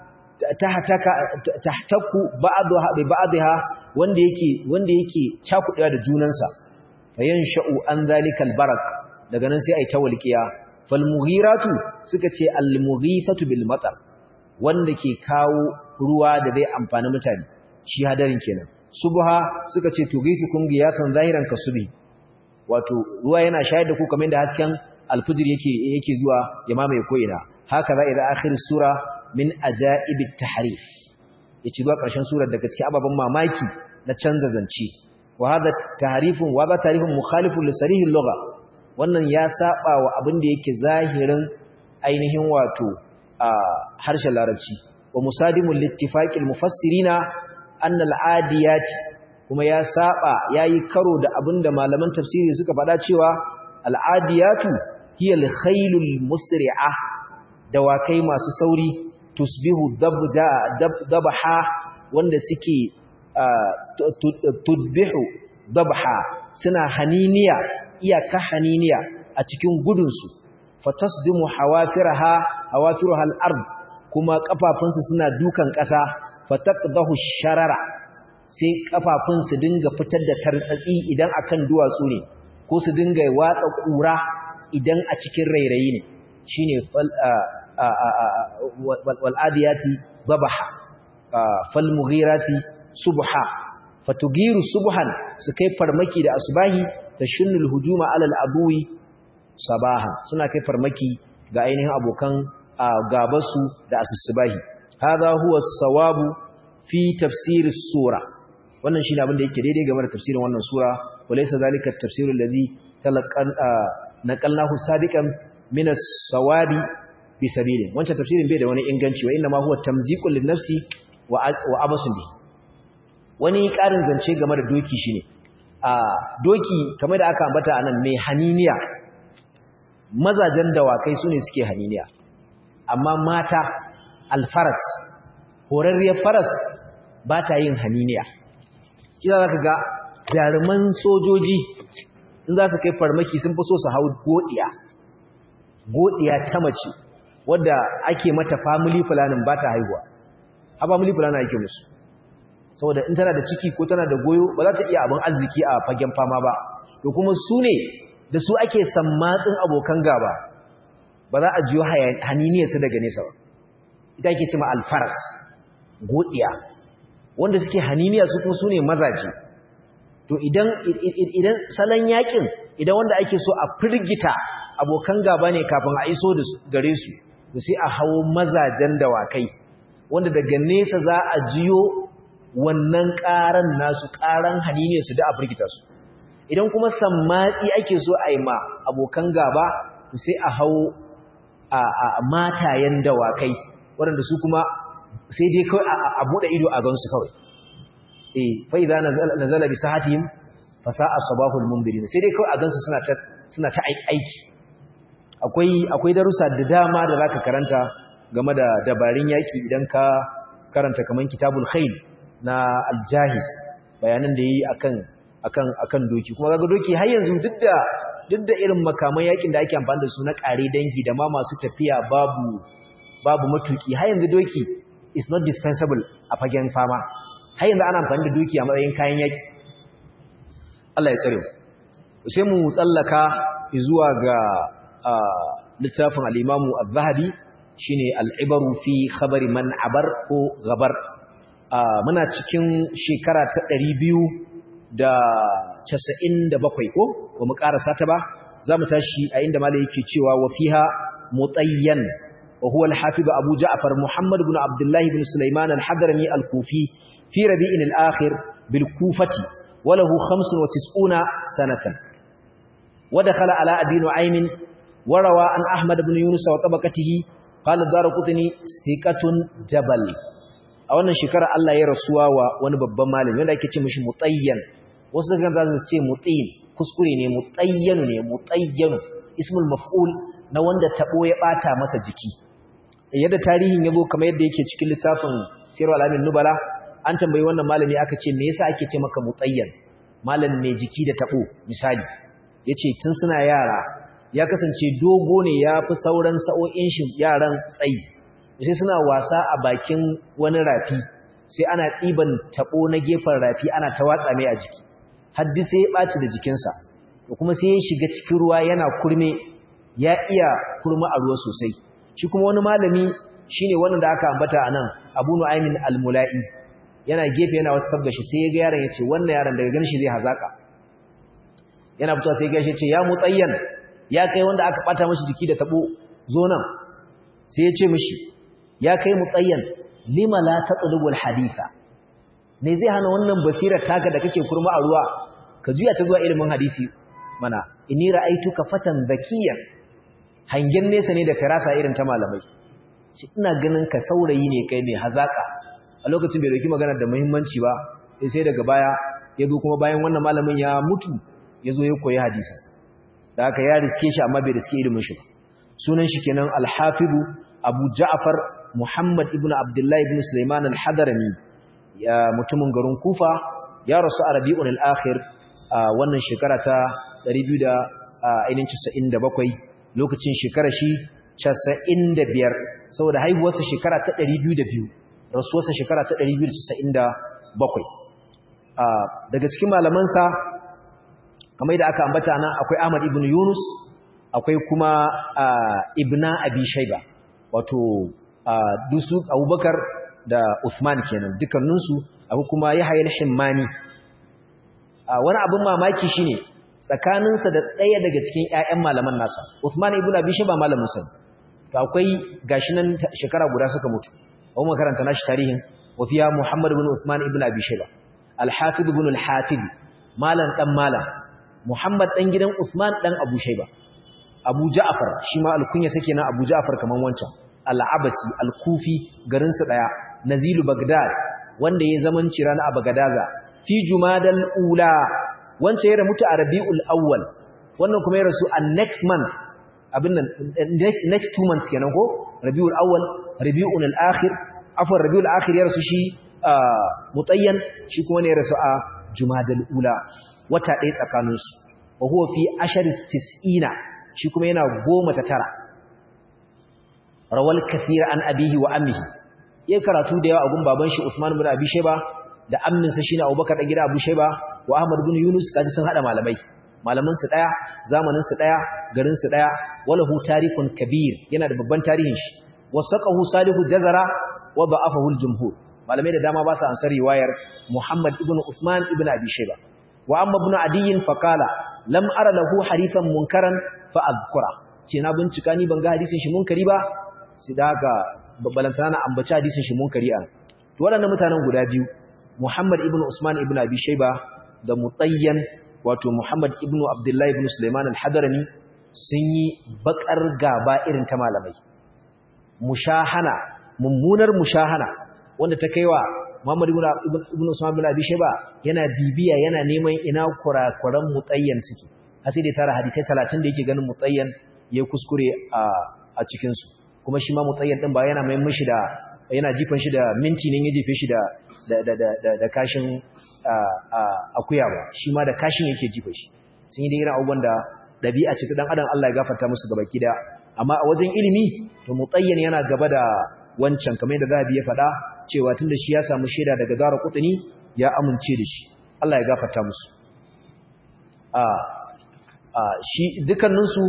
tahtaku ba'daha bi ba'daha wanda yake wanda yake cakudewa da junansa fayansha'u an zalikal barak daga nan sai ai ta walqiya falmughiratu suka ce almughifatu bil matar wanda ke kawo ruwa da zai amfani mutane shi hadarin kenan subha suka ce tughifukum giyatan zahiran kasubi wato ruwa yana shayar da ku kamar da hasken alfujir yake yake zuwa ya mamaye ko ina haka za ila akhir sura min ajaib at-tahrif yace zuwa ƙarshen surar daga cikin ababen mamaki na canza zance wa hada tahrifun wa hada tahrifun mukhalifun li sarih al-lugha wannan ya saba wa abin da yake zahirin ainihin wato a harshen larabci wa musadimul littifaqil mufassirina anna al-adiyat kuma ya saba yayi karo da abinda malaman tafsiri suka faɗa cewa al-adiyatu hiya al-khaylul musri'ah dawakai masu sauri tusbihu dabja dabha wanda suke tudbihu dabha suna haniniya iyaka haniniya a cikin gudunsu fatasdimu hawafiraha hawafiruha al-ard kuma kafafunsu suna dukan ƙasa fataqdahu sharara sai kafafun su dinga fitar da tartsatsi idan akan duwatsu ne ko su dinga watsa ƙura idan a cikin rairayi ne shine wal'adiyati babaha falmughirati subha fatugiru subhan su kai farmaki da asbahi tashunnul hujuma alal aduwi sabaha suna kai farmaki ga ainihin abokan gabasu da asusubahi hadha huwa sawabu fi tafsir sura wannan shine abin da yake daidai game da tafsirin wannan sura walaysa zalika at-tafsir alladhi talaqan naqalnahu sabiqan min as-sawabi bi sabilin wancan tafsirin bai da wani inganci wa inna ma huwa tamziqul lin-nafsi wa abasun bi wani karin zance game da doki shine a doki kamar da aka ambata anan mai haniniya mazajen dawakai sune suke haniniya amma mata alfaras horarriyar faras ba ta yin haniniya kina zaka ga jaruman sojoji in za su kai farmaki sun fi so su hau godiya godiya ta mace wadda ake mata family planning ba ta haihuwa a family planning ake musu saboda in tana da ciki ko tana da goyo ba za ta iya abin arziki a fagen fama ba to kuma su ne da su ake sammatsin abokan gaba ba za a jiyo haniniyarsu daga nesa ba ita ake cima alfaras godiya wanda suke haniniya su kuma su ne mazaje to idan idan salon yakin idan wanda ake so a firgita abokan gaba ne kafin a iso da gare su to sai a hawo mazajen dawakai wanda daga nesa za a jiyo wannan ƙaran nasu ƙaran hanine su da a firgita su idan kuma sammatsi ake so a yi ma abokan gaba to sai a hawo a matayen dawakai waɗanda su kuma sai dai kawai a buɗe ido a gansu kawai eh fa idza nazala bi sahatihim fa sa'a sabahul munbirin sai dai kawai a gansu suna ta suna ta aiki akwai akwai darussa da dama da zaka karanta game da dabarun yaki idan ka karanta kaman kitabul khayl na al-jahiz bayanan da yayi akan akan akan doki kuma kaga doki har yanzu duk da duk da irin makaman yakin da ake amfani da su na kare dangi da ma masu tafiya babu babu matuki har yanzu doki is not dispensable a fagen fama har yanzu ana amfani da doki a matsayin kayan yaki Allah ya tsare mu sai mu tsallaka zuwa ga littafin al-Imamu Az-Zahabi shine al-Ibaru fi khabari man abar ko gabar muna cikin shekara ta 297 ko ba mu karasa ta ba zamu tashi a inda malai yake cewa wa fiha mutayyan wa huwa al-hafiz Abu Ja'far Muhammad ibn Abdullah ibn Sulaiman al-Hadrami al-Kufi fi Rabi'in al-akhir bil Kufati wa lahu 95 sanatan wa dakhala ala Abi Nu'aym wa rawa an Ahmad ibn Yunus wa tabaqatihi qala Darqutni thiqatun jabal a wannan shekara Allah ya rasuwa wa wani babban malami wanda ake ce mishi mutayyan wasu kan za su ce mutayin kuskure ne mutayyan ne mutayyan ismul maf'ul na wanda tabo ya bata masa jiki yadda tarihin yazo kamar yadda yake cikin littafin Sirru alamin nubala an tambayi wannan malami aka ce me yasa ake ce maka mutayyan malam mai jiki da tabo misali yace tun suna yara ya kasance dogo ne ya fi sauran sa'o'in shi yaran tsayi sai suna wasa a bakin wani rafi sai ana ɗiban taɓo na gefen rafi ana ta watsa mai a jiki haddi sai ya ɓaci da jikinsa da kuma sai ya shiga cikin ruwa yana kurme ya iya kurma a ruwa sosai shi kuma wani malami shine wannan da aka ambata a nan abu nu'aymin al-mula'i yana gefe yana wata sabga shi sai ya ga yaron ya ce wannan yaron daga ganin shi zai hazaka yana fitowa sai ya ce ya mutsayyan ya kai wanda aka ɓata mashi jiki da taɓo zo nan sai ya ce mishi ya kai mutsayyan lima la tatlubu alhaditha me zai hana wannan basirar taka da kake kurma a ruwa ka juya ta zuwa ilimin hadisi mana inni ra'aytuka fatan zakiyan hangen nesa ne da firasa irin ta malamai shi ina ganin ka saurayi ne kai mai hazaka a lokacin bai dauki magana da muhimmanci ba sai daga baya ya zo kuma bayan wannan malamin ya mutu ya zo ya koyi hadisi da haka ya riske shi amma bai riske ilimin shi sunan shi kenan al-hafidu abu ja'far Muhammad ibn Abdullah ibn Sulaiman al-Hadrami ya mutumin garin Kufa ya rasu a Rabiul al-Akhir wannan shekara ta 297 lokacin shekara shi 95 saboda haihuwarsa shekara ta 202 rasuwarsa shekara ta 297 daga cikin malamansa kamar yadda aka ambata nan akwai Ahmad ibn Yunus akwai kuma Ibna Abi Shayba wato dusu Abubakar da Uthman kenan dukkaninsu akwai kuma Yahya al-Himmani wani abin mamaki shine tsakaninsa da ɗaya daga cikin ƴaƴan malaman nasa Uthman ibn Abi Shayba malamin sa to akwai gashi nan shekara guda suka mutu a makaranta nashi tarihin wa fiya Muhammad ibn Uthman ibn Abi Shayba al-Hafiz ibn al-Hafiz malan dan malam Muhammad dan gidan Uthman dan Abu Shayba Abu Ja'far shi ma alkunya sake na Abu Ja'far kaman wancan al-Abasi al-Kufi garin su daya Nazilu Baghdad wanda ya zaman cirana a Bagadaza fi Jumadal ula wancan ya mutu a Rabiul Awwal wannan kuma ya rasu a next month abin nan next two months kenan ko Rabiul Awwal Rabiul Akhir afwan Rabiul Akhir ya rasu shi Mutayyan shi kuma ne ya rasu a Jumadal ula wata ɗaya tsakaninsu wa huwa fi ashar tis'ina shi kuma yana goma ta tara rawal kathira an abihi wa ammihi yayin karatu da yawa a gun baban shi Usman ibn Abi Shayba da ammin sa shine Abubakar dan gida Abu Shayba wa Ahmad ibn Yunus kaji sun hada malamai malaman su daya zamanin su daya garin su daya walahu tarikun kabir yana da babban tarihin shi wasaqahu salihu jazara wa da'afahu al-jumhur malamai da dama ba su ansar riwayar Muhammad ibn Usman ibn Abi Shayba wa amma ibn Adi fa qala lam ara lahu hadithan munkaran fa azkura ce na bincika ni ban ga hadisin shi munkari ba sai daga balantana na ambaci hadisin shi munkari an to waɗannan mutanen guda biyu Muhammad ibn Usman ibn Abi Shayba da Mutayyan wato Muhammad ibn Abdullah ibn Sulaiman al-Hadrami sun yi bakar gaba irin ta malamai mushahana mummunar mushahana wanda ta kaiwa Muhammad ibn Usman ibn Abi Shayba yana bibiya yana neman ina kurakuran Mutayyan suke har sai da tara hadisi 30 da yake ganin Mutayyan ya kuskure a a cikin su kuma shi ma Mutayyan din ba yana mai mishi da yana jifan shi da minti ne ya jefe shi da da da da da kashin akuya ba shi ma da kashin yake jifa shi sun yi da irin abubuwan da dabi'a ce ta dan adam Allah ya gafarta musu gabaki da amma a wajen ilimi to Mutayyan yana gaba da wancan kamar yadda Zahabi ya faɗa cewa tunda shi ya samu shaida daga Dara Qutni ya amince da shi Allah ya gafarta musu a a shi dukkanin su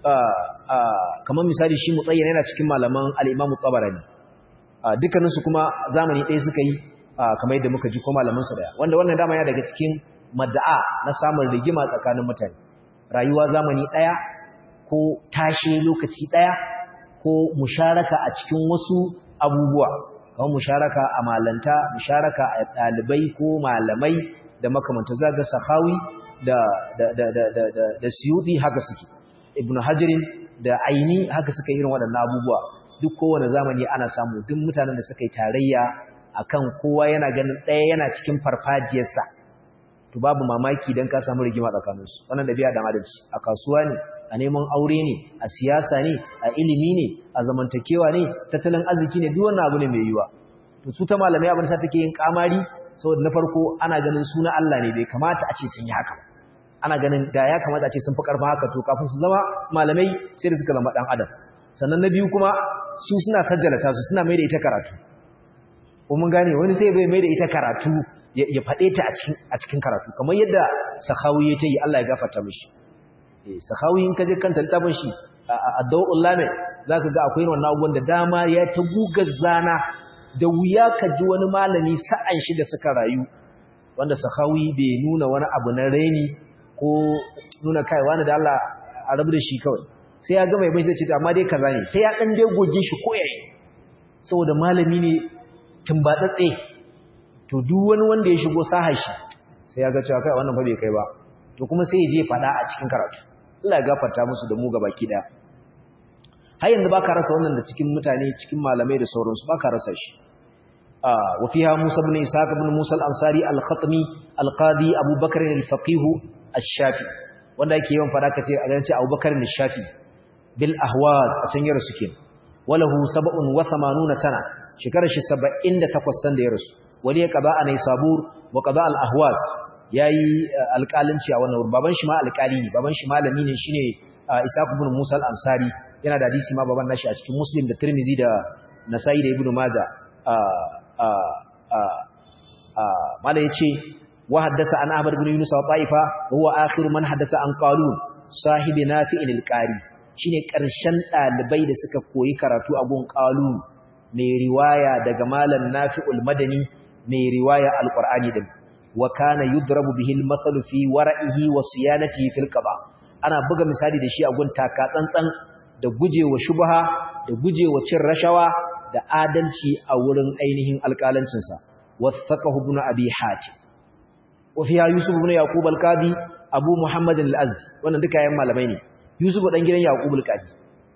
kamar misali shi Mutayyan yana cikin malaman al-Imam Tabarani dukkanin su kuma zamani ɗaya suka yi kamar yadda muka ji ko malaman su daya wanda wannan dama ya daga cikin mad'a na samun rigima tsakanin mutane rayuwa zamani ɗaya ko tashi lokaci ɗaya ko musharaka a cikin wasu abubuwa kamar musharaka a malanta musharaka a ɗalibai ko malamai da makamanta zaga sahawi da da da da da da, da suyuti haka suke ibnu hajirin da aini haka suka irin waɗannan abubuwa duk kowane zamani ana samu duk mutanen da suka yi tarayya akan kowa yana ganin ɗaya yana cikin farfajiyarsa to babu mamaki dan ka samu rigima tsakaninsu wannan dabi'a dan adalci a kasuwa ne a neman aure ne a siyasa ne a ilimi ne a zamantakewa ne tattalin arziki ne duk wannan abu ne mai yiwa to su ta malamai abin sa take yin kamari saboda na farko ana ganin suna Allah ne bai kamata a ce sun yi haka ana ganin da ya kamata a ce sun fi karfa haka to kafin su zama malamai sai da suka zama dan adam sannan na biyu kuma su suna sajjalata su suna mai da ita karatu ko mun gane wani sai bai mai da ita karatu ya faɗe ta a cikin karatu kamar yadda sahawi ya ta yi Allah ya gafarta mishi sahawi in ka je kanta littafin shi a dawul lamin zaka ga akwai wannan abubuwan da dama ya ta gugar zana da wuya ka ji wani malami sa'an shi da suka rayu wanda sahawi bai nuna wani abu na raini ko nuna kai wani da Allah a rabu da shi kawai sai ya ga mai bashi da ce amma dai kaza ne sai ya dan dai goge shi ko yayi saboda malami ne tumbatsatse to duk wani wanda ya shigo sahar shi sai ya ga cewa kai wannan fa bai kai ba to kuma sai ya je fada a cikin karatu Allah ya gafarta musu da mu gabaki daya har yanzu baka rasa wannan da cikin mutane cikin malamai da sauransu baka rasa shi ah wa fiha Musa ibn Ishaq ibn Musa al-Ansari al-Khatmi al-Qadi Abu Bakr al-Faqih ash-Shafi wanda yake yawan fada kace a ganin Abu Bakr al-Shafi bil ahwaz a can yaro suke walahu 87 sana shekarar shi 78 san da ya rasu wani ya qada anai sabur wa qada al-ahwaz yayi alƙalanci a wannan baban shi ma alƙali ne baban shi malami ne shine Ishaq ibn Musa al-Ansari yana da hadisi ma baban nashi a cikin Muslim da Tirmidhi da Nasa'i da Ibn Majah a a a a mala yace wa haddasa an ahmad ibn yunus wa ta'ifa wa huwa akhiru man haddasa an qalun sahibi nafi'il al-qari shine karshen dalibai da suka koyi karatu a gun qalun mai riwaya daga malam nafi'ul madani mai riwaya al-qur'ani din wa kana yudrabu bihi al-mathalu fi wara'ihi wa siyanatihi fil qada ana buga misali da shi a gun taka tsantsan da gujewa shubha da gujewa cin rashawa da adalci a wurin ainihin alƙalancinsa wasaqahu ibn abi hatim wa fiha yusuf ibn yaqub al-qadi abu muhammad al-azzi wannan duka yayin malamai ne yusuf dan gidan yaqub al-qadi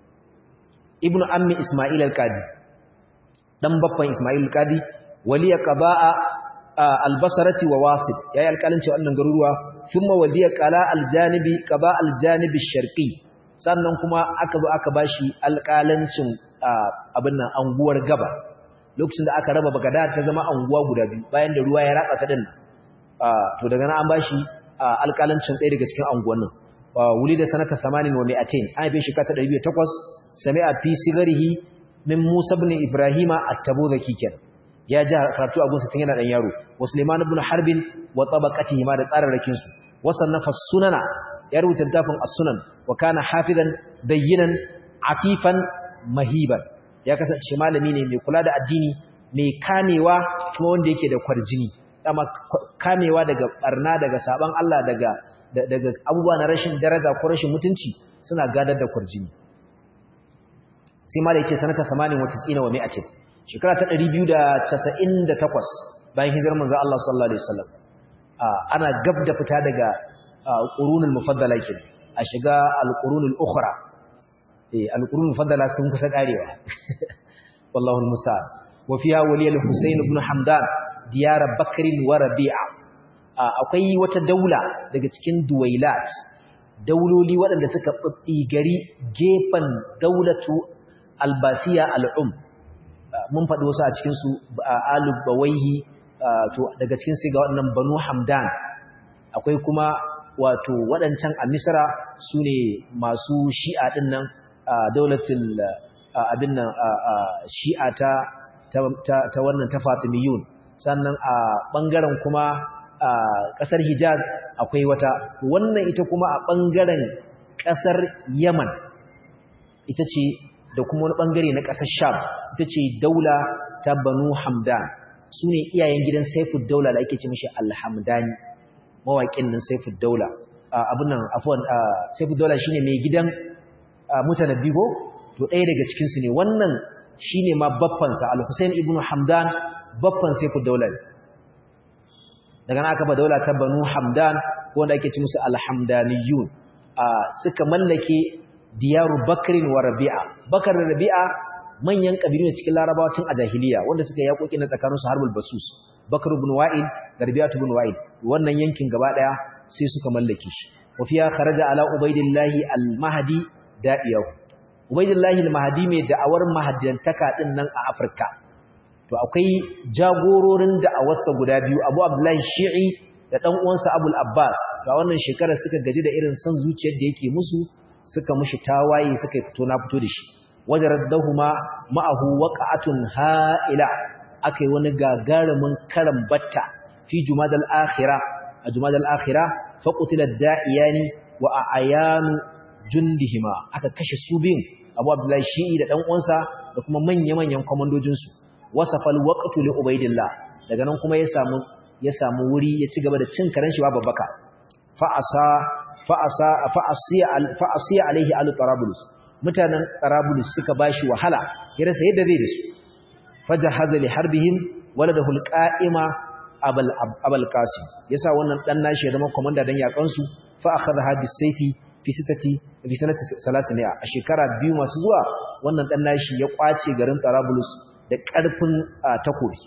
ibnu ammi isma'il al-qadi dan baffan isma'il al-qadi waliya qaba'a al-basrati wa wasit yayi alƙalanci wannan garuruwa thumma waliya qala al-janibi qaba al-janibi ash-sharqi sannan kuma aka zo aka bashi alƙalancin abin nan anguwar gaba lokacin da aka raba bagada ta zama anguwa guda biyu bayan da ruwa ya ratsa ta din to daga nan an bashi alƙalancin ɗaya daga cikin anguwannin wuli da sanata 80 wa 200 an haife shi kata 208 sami'a fi sigarihi min Musa ibn Ibrahima at-Tabuzaki kenan ya ji karatu a gunsa tun yana dan yaro wa Sulaiman ibn Harbin wa tabaqatihi ma da tsararrakin su wa sannafa sunana ya rubuta littafin as-sunan wa kana hafizan bayyinan afifan mahiban ya kasance malami ne mai kula da addini mai kamewa kuma wanda yake da kwarjini dama kamewa daga barna daga saban Allah daga daga abubuwa na rashin daraja ko rashin mutunci suna gadar da kwarjini sai malai ce sanata 98 wa 100 shekara ta 298 bayan hijirar manzo Allah sallallahu alaihi wasallam ana gab da fita daga qurunul mufaddala kenan a shiga al-qurunul ukhra eh al-qurunul mufaddala sun kusa karewa wallahu al-musta'an wa fiha wali al-husayn ibn hamdan diyar bakr wa rabi'a akwai wata daula daga cikin duwailat dauloli waɗanda suka gari gefen daulatu albasiya al'um mun faɗi wasu a cikinsu alubawaihi to daga cikin su ga waɗannan banu hamdan akwai kuma wato waɗancan a misra su ne masu shi'a ɗin nan daulatul abin nan shi'a ta ta wannan ta fatimiyun sannan a ɓangaren kuma a ƙasar hijaz akwai wata wannan ita kuma a ɓangaren ƙasar yaman ita ce da kuma wani ɓangare na ƙasar sham ita ce daula ta banu hamdan su ne iyayen gidan saifud daula da ake ce mashi alhamdani mawaƙin nan saifud daula abin nan afuwan saifud daula shi ne mai gidan mutanabbi ko to ɗaya daga cikinsu ne wannan shi ne ma baffansa al-hussein ibn hamdan baffan saifud daula ne daga aka ba daula ta banu hamdan wanda ake ci musu alhamdaniyun suka mallake diyaru bakrin wa rabi'a bakar da rabi'a manyan kabilu ne cikin larabawa tun a jahiliya wanda suka yi yakoki na tsakaninsu harbul basus bakar ibn wa'il da rabi'atu ibn wa'il wannan yankin gaba daya sai suka mallake shi wa fiya kharaja ala ubaidillahi al-mahdi da'iyahu ubaidillahi al-mahdi mai da'awar mahaddantaka din nan a afirka to akwai jagororin da'awarsa guda biyu Abu Abdullahi Shi'i da dan uwansa Abul Abbas ga wannan shekarar suka gaji da irin son zuciyar da yake musu suka mushi tawaye suka fito na fito da shi wajaraddahuma ma'ahu waqa'atun ha'ila akai wani gagarumin karan batta fi jumadal akhirah a jumadal akhirah fa qutila da'iyani wa ayanu jundihima aka kashe su biyun Abu Abdullahi Shi'i da dan uwansa da kuma manya-manyan komandojinsu wasafal waqtu li ubaidillah daga nan kuma ya samu ya samu wuri ya ci gaba da cin karen shi babbaka fa asa fa asa fa asiya fa asiya alaihi al tarabulus mutanen tarabulus suka bashi wahala ya rasa yadda zai da su fajahaza li harbihim waladahu al qa'ima abul abul qasim yasa wannan dan nashi ya zama komanda dan yakan su fa akhadha hadis sayfi fi sitati fi sanati 300 a shekara biyu masu zuwa wannan dan nashi ya kwace garin tarabulus da ƙarfin takobi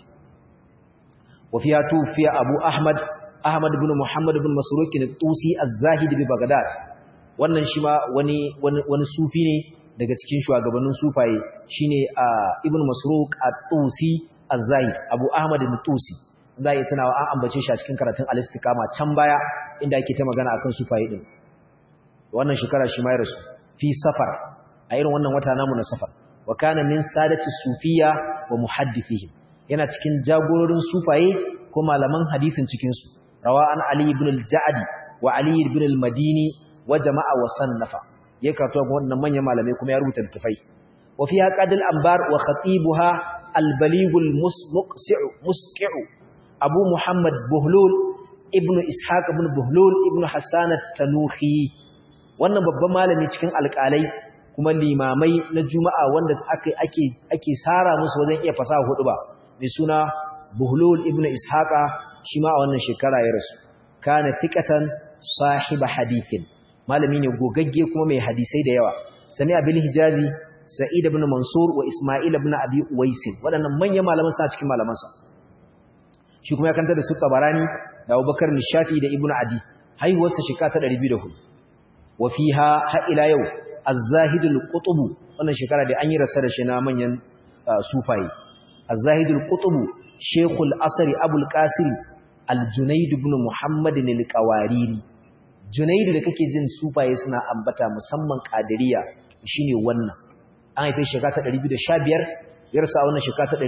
wafiya tufiya abu ahmad ahmad ibn muhammad ibn masuruki na tusi az-zahid bi bagdad wannan shi ma wani wani sufi ne daga cikin shugabannin sufaye shine ibn masruk at-tusi az-zahid abu ahmad ibn tusi zai tunawa an ambace shi a cikin karatun al-istiqama can baya inda ake ta magana akan sufaye din wannan shekara shi ma ya rasu fi safar a irin wannan wata namu na safar wa kana min sadati sufiya wa muhaddithihim yana cikin jagororin sufaye ko malaman hadisin cikin su rawa an ali ibn al-ja'di wa ali ibn al-madini wa jama'a wa sannafa ya karatu ga wannan manyan malamai kuma ya rubuta littafai wa fiha qadil anbar wa khatibuha al-baligh al-musqi'u musqi'u abu muhammad buhlul ibn ishaq ibn buhlul ibn hassan at-tanuhi wannan babban malami cikin alƙalai kuma limamai na juma'a wanda ake ake ake sara musu wajen iya fasaha hudu ba mai suna buhlul ibn ishaqa shi ma a wannan shekara ya rasu kana thiqatan sahiba hadithin malami ne gogagge kuma mai hadisai da yawa sami abil hijazi sa'id ibn mansur wa isma'il ibn abi uwais waɗannan manyan malaman sa cikin malaman sa shi kuma ya kanta da su tabarani da abubakar nishafi da ibn adi haihuwarsa shekara ta 204 wa fiha ha ila yau az-zahidul qutb wannan shekara da an yi rasa da shi na manyan sufaye az-zahidul qutb shaykhul asri abul qasim al-junayd ibn muhammad al-qawariri junayd da kake jin sufaye suna ambata musamman qadiriya shine wannan an haife shekara ta 215 ya rasa wannan shekara ta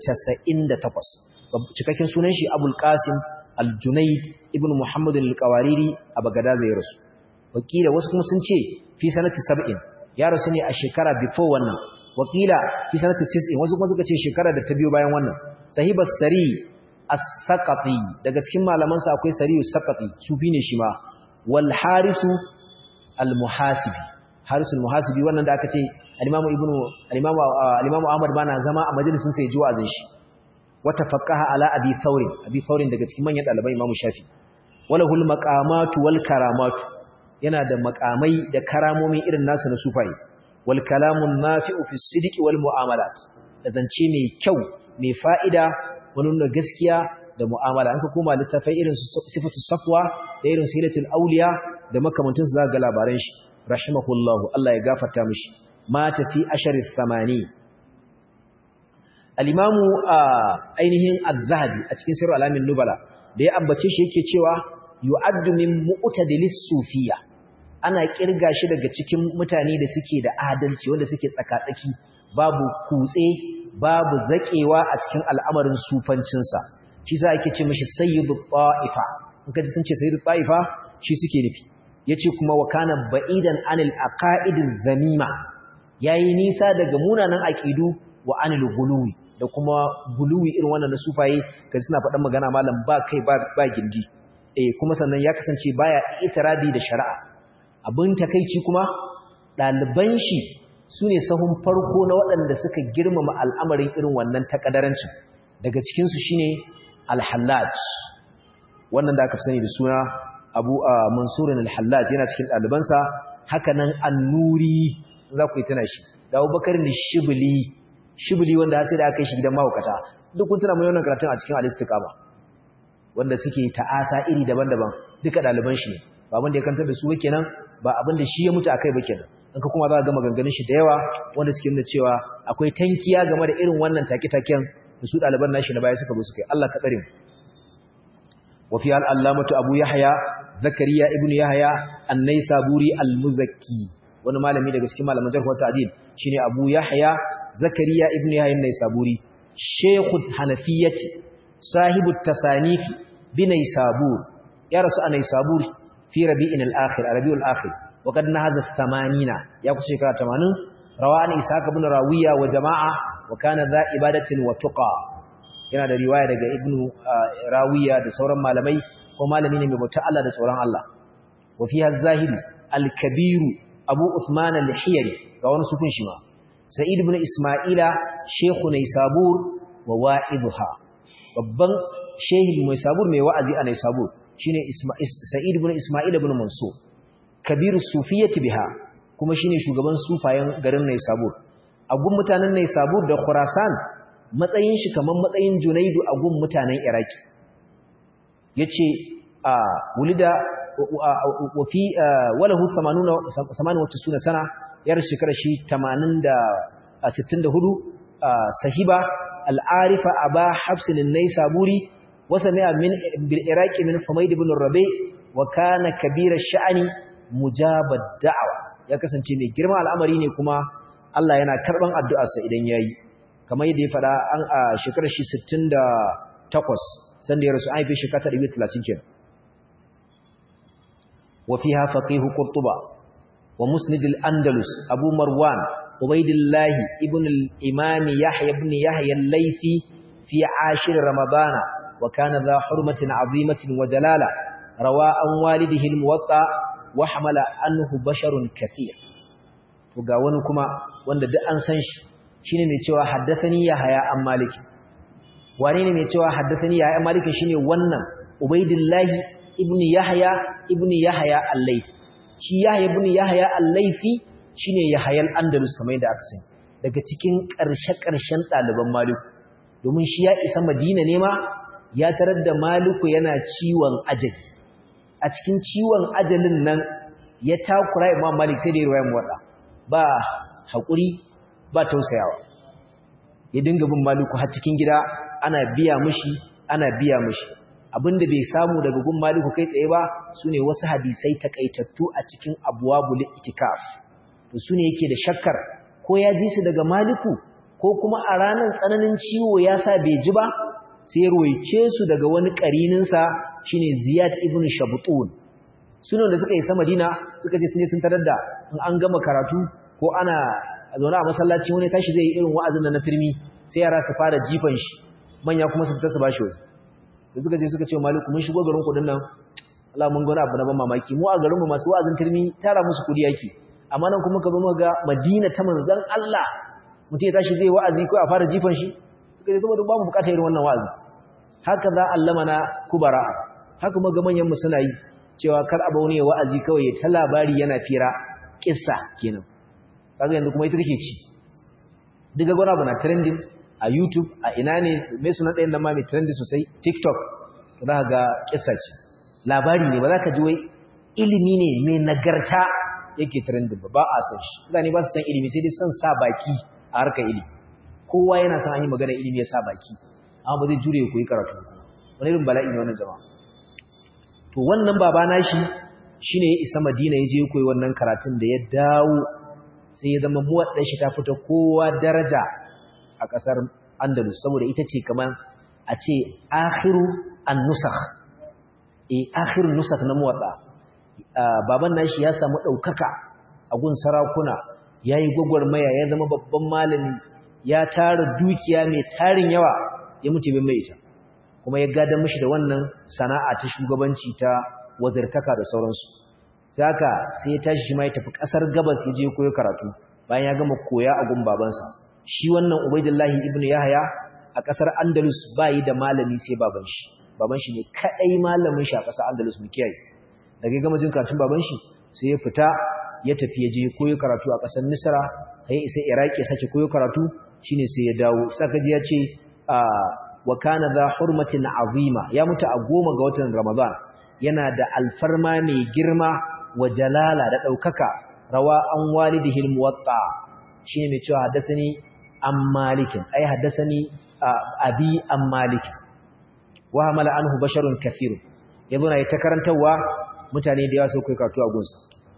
298 cikakken sunan shi abul qasim al-junayd ibn muhammad al-qawariri a bagada zai rasu wakila wasu kuma sun ce fi sanati 70 ya rasu ne a shekara before wannan wakila fi sanati 90 wasu kuma suka ce shekara da ta biyo bayan wannan sahibas sari as-saqati daga cikin malaman sa akwai sariyu saqati sufi ne shi ma wal harisu al-muhasibi harisul muhasibi wannan da aka ce al-imamu ibnu al-imamu al-imamu ahmad bana zama a majalisin sa ya ji wa'azin shi wata faqaha ala abi thawrin abi thawrin daga cikin manyan dalibai imamu shafi walahul maqamatu wal karamatu yana da makamai da karamomi irin nasu na sufaye wal kalamun nafi'u fi sidqi wal mu'amalat da zance mai kyau mai fa'ida wani nuna gaskiya da mu'amala an ka koma littafai irin su sifatu safwa da irin su hilatul auliya da makamantan su zaka ga labaran shi rahimahullahu Allah ya gafarta mishi mata fi asharis samani al-imamu ainihin az-zahabi a cikin sirru alamin nubala da ya ambace shi yake cewa yu'addu min mu'tadilis sufiyya ana kirga shi daga cikin mutane da suke da adalci wanda suke tsakatsaki babu kutse babu zakewa a cikin al'amarin sufancinsa shi sa ake ce mishi sayyidu ta'ifa in kaji sun ce sayyidu ta'ifa shi suke nufi yace kuma wa kana ba'idan anil aqaidiz zamima yayi nisa daga munanan aqidu wa anil guluwi da kuma guluwi irin wannan na sufaye kaji suna faɗan magana malam ba kai ba ba gindi eh kuma sannan ya kasance baya itiradi da shari'a abin takeici kuma ɗaliban shi su ne sahun farko na waɗanda suka girmama al'amarin irin wannan takadarancin daga cikinsu shi ne alhallaj wannan da aka fi sani da suna abu a mansurin alhallaj yana cikin ɗalibansa haka nan annuri za ku yi tana shi da abubakar da shibili shibili wanda sai da aka yi shi gidan mahaukata duk kun tuna mai wannan karatun a cikin alistika ba wanda suke ta'asa iri daban-daban duka ɗaliban shi ne ba abin da ya kantar da su kenan ba abin da shi ya mutu akai ba kenan in ka kuma za ka ga maganganun shi da yawa wanda suke nuna cewa akwai tankiya game da irin wannan take-taken da su ɗaliban nashi na baya suka zo suka yi Allah ka tsare mu wa fi al-allamatu abu yahya zakariya ibnu yahya an-naisaburi al-muzakki wani malami daga cikin malaman jarh wa ta'dil shine abu yahya zakariya ibnu yahya an-naisaburi shaykhul hanafiyyati sahibu tasanifi binai sabur ya rasu a naisabur fi rabi'in al-akhir rabiul akhir wa qad nahadha 80 ya kusa shekara 80 rawani ishaq ibn rawiya wa jama'a wa kana dha ibadatin wa tuqa yana da riwaya daga ibn rawiya da sauran malamai ko malami ne mai bauta Allah da tsoron Allah wa fiha az-zahiri al-kabir abu uthman al-hiyari ga wani sukun shi ma sa'id ibn isma'ila shaykhu naisabur wa wa'idha babban shehin mai sabur mai wa'azi a Naisabur shine Sa'id ibn Isma'il ibn Mansur kabiru sufiyyati biha kuma shine shugaban sufayen garin Naisabur a gun mutanen Naisabur da Khurasan matsayin shi kaman matsayin Junaidu a gun mutanen Iraki yace a wulida wa fi walahu 80 98 sana yar shekara shi 80 da 64 sahiba العارف أبا حفص النيسابوري وسمع من بالعراق من حميد بن الربيع وكان كبير الشأن مجاب الدعوة ya kasance mai girma al'amari ne kuma Allah yana karban addu'arsa idan yayi kamar yadda ya fada an a shekarar shi 68 sanda ya rasu an haife shekara 130 kenan wa fiha faqih qurtuba wa musnid al-andalus abu marwan ubaydillah ibn al-imam yahya ibn yahya al-laythi fi ashir ramadana wa kana dha hurmatin azimatin wa jalala rawa an walidihi al-muwatta wa hamala anhu basharun kathir to ga wani kuma wanda duk an san shi shine mai cewa haddathani yahya an maliki wane ne mai cewa haddathani yahya an maliki shine wannan ubaidillahi ibn yahya ibn yahya al-laythi shi yahya ibn yahya al-laythi shine yahya al-andalus kamar yadda aka sani daga cikin ƙarshe-ƙarshen ɗaliban maliku domin shi ya isa madina ne ma ya tarar da maliku yana ciwon ajali a cikin ciwon ajalin nan ya takura imam malik sai da ya ruwaya muwaɗa ba haƙuri ba tausayawa ya dinga bin maliku har cikin gida ana biya mishi ana biya mishi abinda bai samu daga gun maliku kai tsaye ba sune wasu hadisai takaitattu a cikin abwabul itikaf to sune yake da shakkar ko ya ji su daga maliku ko kuma a ranar tsananin ciwo ya sa bai ji ba sai ruwaice su daga wani karininsa shine ziyad ibn shabutun sunan da suka yi sa madina suka je sun je sun tarar da in an gama karatu ko ana zaune a masallaci wani tashi zai yi irin wa'azin na turmi sai yara su fara jifan shi manya kuma su fita su bashi wani da suka je suka ce maliku mun shigo garin kudin nan Allah mun gona abu na ban mamaki mu a garin mu masu wa'azin turmi tara musu kudi yake amma nan kuma ka zo ga Madina ta manzon Allah mutum ya tashi zai wa'azi ko a fara jifan shi suka ce saboda ba mu bukatar irin wannan wa'azi haka za allamana kubara haka kuma ga manyan mu suna yi cewa kar abu ne wa'azi kawai ta labari yana fira kissa kenan kaga yanzu kuma ita take ci diga gona bana trending a YouTube a ina ne mai suna ɗayan nan ma mai trending sosai TikTok za ka ga kissa ce labari ne ba za ka ji wai ilimi ne mai nagarta yake trending ba ba a san shi mutane ba su san ilimi sai dai son sa baki a harkar ilimi kowa yana son an yi magana ilimi ya sa baki amma ba zai jure ya koyi karatu wani irin bala'i ne wannan jama'a to wannan baba nashi shine ya isa Madina ya je koyi wannan karatun da ya dawo sai ya zama muwaddan shi ta fita kowa daraja a kasar Andalus saboda ita ce kaman a ce akhiru an-nusakh eh akhiru nusakh na muwadda baban nashi ya samu daukaka a gun sarakuna yayi gwagwarmaya ya zama babban malami ya tara dukiya mai tarin yawa ya mutu bin mai ita kuma ya gada mishi da wannan sana'a ta shugabanci ta wazirtaka da sauransu saka sai ya tashi shi ma ya tafi kasar gabas ya je koyo karatu bayan ya gama koya a gun babansa shi wannan ubaidullahi ibnu yahya a kasar andalus bayi da malami sai baban shi baban shi ne kadai malamin shi a kasar andalus mu kiyaye daga gama jin karatun baban shi sai ya fita ya tafi ya je koyo karatu a kasar misra sai isa iraki ya sake koyo karatu shine sai ya dawo saka ji ya ce wa kana za hurmatin azima ya mutu a goma ga watan ramadan yana da alfarma mai girma wa jalala da daukaka rawa an walidihi almuwatta shine mai cewa haddathani an malikin ai haddathani abi an malikin wa hamala anhu basharun kathir yazo na ta karantawa mutane da yawa sai kai karatu a gunsa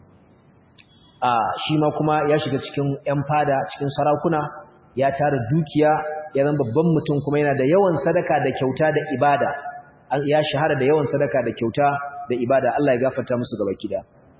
a shi ma kuma ya shiga cikin yan fada cikin sarakuna ya tara dukiya ya zama babban mutum kuma yana da yawan sadaka da kyauta da ibada ya shahara da yawan sadaka da kyauta da ibada Allah ya gafarta musu gaba kida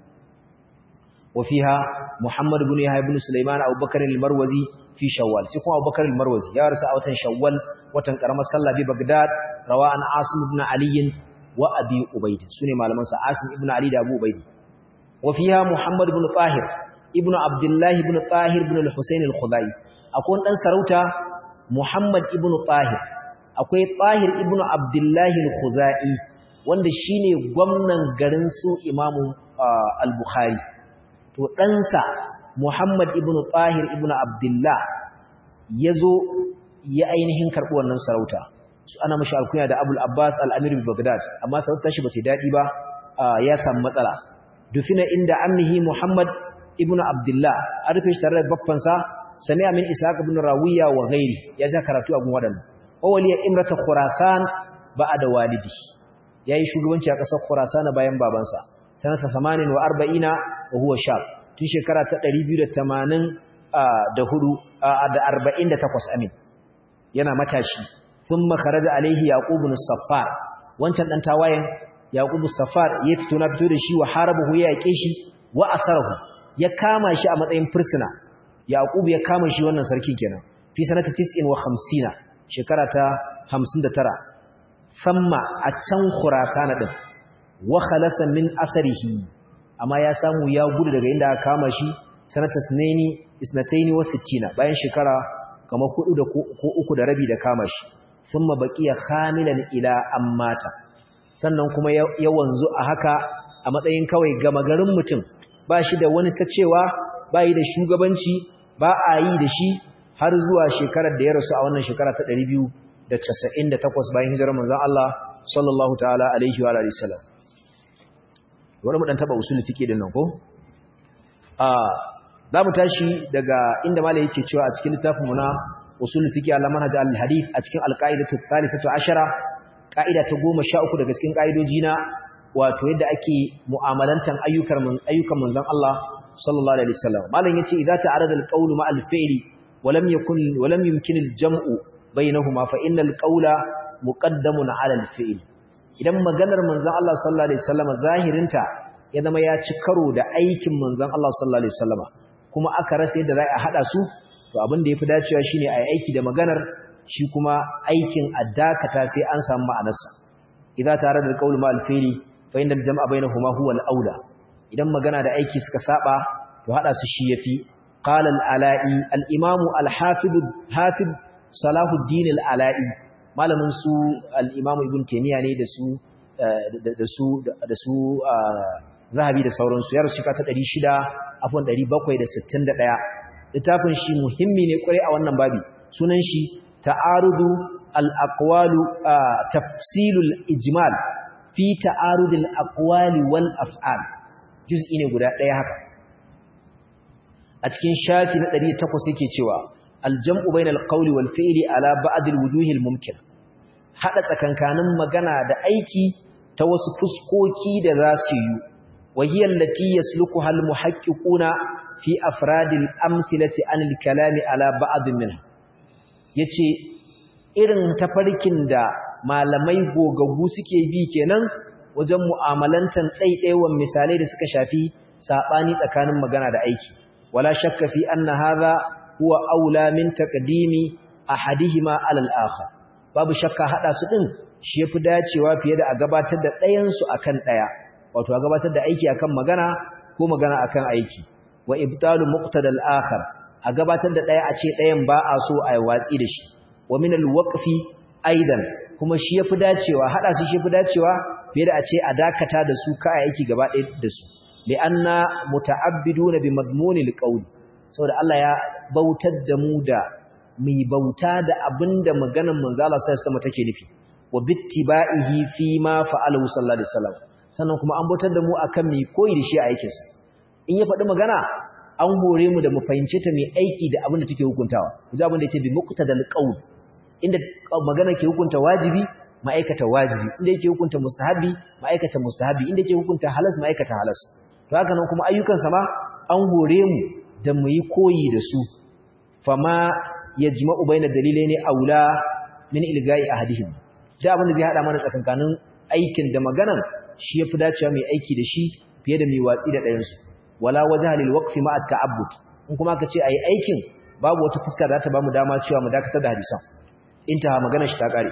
وفيها محمد بن يحيى بن سليمان ابو بكر المروزي في شوال sai kuma Abubakar al-Marwazi ya rasu a watan Shawwal watan karamar sallah bi Baghdad rawan Asim ibn Ali wa Abi Ubayd sune malaman sa Asim ibn Ali da Abu Ubayd وفيها محمد بن طاهر ابن عبد الله بن طاهر بن الحسين الخضاي akwai dan sarauta Muhammad ibn Tahir akwai Tahir ibn Abdullah al-Khuzai wanda shine gwamnan garin su Imam al-Bukhari to ɗansa Muhammad ibn Tahir ibn Abdullah yazo ya ainihin karɓi wannan sarauta su ana mashi alkunya da Abul Abbas al-Amir bi Baghdad amma sarauta shi bace dadi ba ya samu matsala dufina inda ammihi Muhammad ibn Abdullah an rufe shi tare da babbansa sami'a min ishaq ibn rawiya wa ghairi ya ja karatu a gun wadannan waliya imrata khurasan ba'da walidi yayi shugabanci a kasar khurasan bayan babansa sanata 48 wa huwa shab tun shekara ta 280 da hudu da 48 amin yana matashi thumma kharaja alaihi yaqub ibn saffar wancan dan tawayen yaqubu safar ya fito na fito da shi wa harabahu ya yake shi wa asarahu ya kama shi a matsayin fursuna yaqub ya kama shi wannan sarkin kenan fi sanata 59 shekara ta 59 famma a can khurasan din wa khalasa min asarihi amma ya samu ya gudu daga inda aka kama shi sanata sunaini isnataini wa sittina bayan shekara kamar hudu da ko uku da rabi da kama shi thumma baqiya khamilan ila ammata sannan kuma ya wanzu a haka a matsayin kawai gama garin mutum ba shi da wani ta cewa ba yi da shugabanci ba a yi da shi har zuwa shekarar da ya rasu a wannan shekara ta 298 bayan hijirar manzon Allah sallallahu ta'ala alaihi wa alihi wasallam wani mu dan taba usul fiqi din nan ko a za mu tashi daga inda malai yake cewa a cikin littafin mu na usul fiqi ala manhaj al hadith a cikin al qaidatu thalithatu ashara qaida ta 13 daga cikin qaidoji na wato yadda ake mu'amalantan ayyukan ayyukan manzon Allah sallallahu alaihi wasallam malam yace idza ta'arada al qawlu ma al fi'li wa lam yakun wa lam yumkin al jam'u bainahuma fa innal qawla muqaddamun ala al fi'li idan maganar manzon Allah sallallahu alaihi wasallam zahirinta ya zama ya ci karo da aikin manzon Allah sallallahu alaihi wasallam kuma aka rasa yadda za a hada su to abin da yafi dacewa shine a yi aiki da maganar shi kuma aikin addakata sai an samu ma'anarsa idza tare da qaul ma al-fi'li fa innal jam'a bainahuma huwa al-aula idan magana da aiki suka saba to hada su shi yafi qala al-ala'i al-imam al-hafiz hafiz salahuddin al-ala'i malamin su al-imam ibn taymiya ne da su da su da su zahabi da sauransu ya rasu ta 600 afwan 761 littafin shi muhimmi ne kwarai a wannan babi sunan shi ta'arudu al-aqwalu tafsilul ijmal fi ta'arudil aqwali wal af'al juz'i ne guda ɗaya haka a cikin shafi na 108 yake cewa al-jam'u bainal qawli wal fi'li ala ba'd al-wujuh al-mumkin hada tsakankanin magana da aiki ta wasu fuskoki da za su yi وهي التي يسلكها المحققون في أفراد الأمثلة عن الكلام على بعض منها yace irin tafarkin da malamai gogaggu suke bi kenan wajen mu'amalantan ɗaiɗaiwan misalai da suka shafi saɓani tsakanin magana da aiki wala shakka fi anna hadha huwa aula min taqdimi ahadihima ala al-akhar babu shakka hada su din shi yafi dacewa fiye da a gabatar da ɗayan su akan ɗaya wato a gabatar da aiki akan magana ko magana akan aiki wa ibtalu muqtadal akhar a gabatar da daya a ce dayan ba a so a watsi da shi wa min alwaqfi aidan kuma shi yafi dacewa hada su shi yafi dacewa fiye da a ce a dakata da su ka aiki gaba ɗaya da su li anna muta'abbiduna bi madmunil qawli saboda Allah ya bautar da mu da mai bauta da abinda maganar manzo Allah sallallahu alaihi wasallam take nufi wa bittiba'ihi fi ma fa'alahu sallallahu alaihi wasallam sannan kuma an bautar da mu akan mai koyi da shi a aikinsa in ya faɗi magana an hore mu da mu fahimce ta mai aiki da abin da take hukuntawa ku ji abin da yake bi muqtadal qaul inda magana ke hukunta wajibi ma'aikata wajibi inda yake hukunta mustahabi ma'aikata mustahabi inda yake hukunta halas ma'aikata halas to haka nan kuma ayyukan sa ma an hore mu da mu yi koyi da su fama yajma'u baina dalilaini aula min ilga'i ahadihim da abin da zai hada mana tsakankanin aikin da maganan shi yafi dacewa mai aiki da shi fiye da mai watsi da ɗayansu wala wajha lil waqfi ma at ta'abbud in kuma ka ce ayi aikin babu wata fuska da ta bamu dama cewa mu dakatar da hadisan intaha magana shi ta kare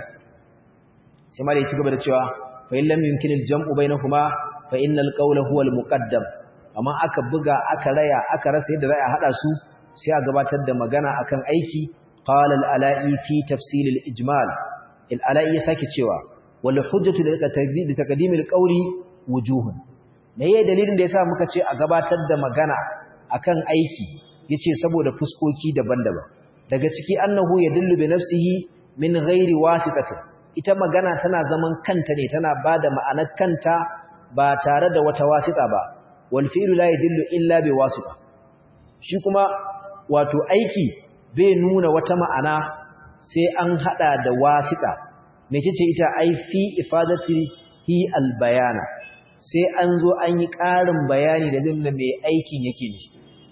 sai malai ci gaba da cewa fa in lam yumkin al jam'u bainahuma fa innal qawla huwa al muqaddam amma aka buga aka raya aka rasa yadda za a hada su sai a gabatar da magana akan aiki qala al ala'i fi tafsil al ijmal al ala'i ya sake cewa wal hujjatu li taqdim al qawli wujuhun me yayin dalilin da yasa muka ce a gabatar da magana akan aiki yace saboda fuskoki daban-daban daga ciki annahu yadullu bi nafsihi min ghairi wasitatin ita magana tana zaman kanta ne tana bada ma'anar kanta ba tare da wata wasita ba wal fi'lu la yadullu illa bi wasita shi kuma wato aiki bai nuna wata ma'ana sai an hada da wasita mecece ita ai fi ifadati hi al bayana sai an zo an yi ƙarin bayani da zai nuna mai aikin yake ne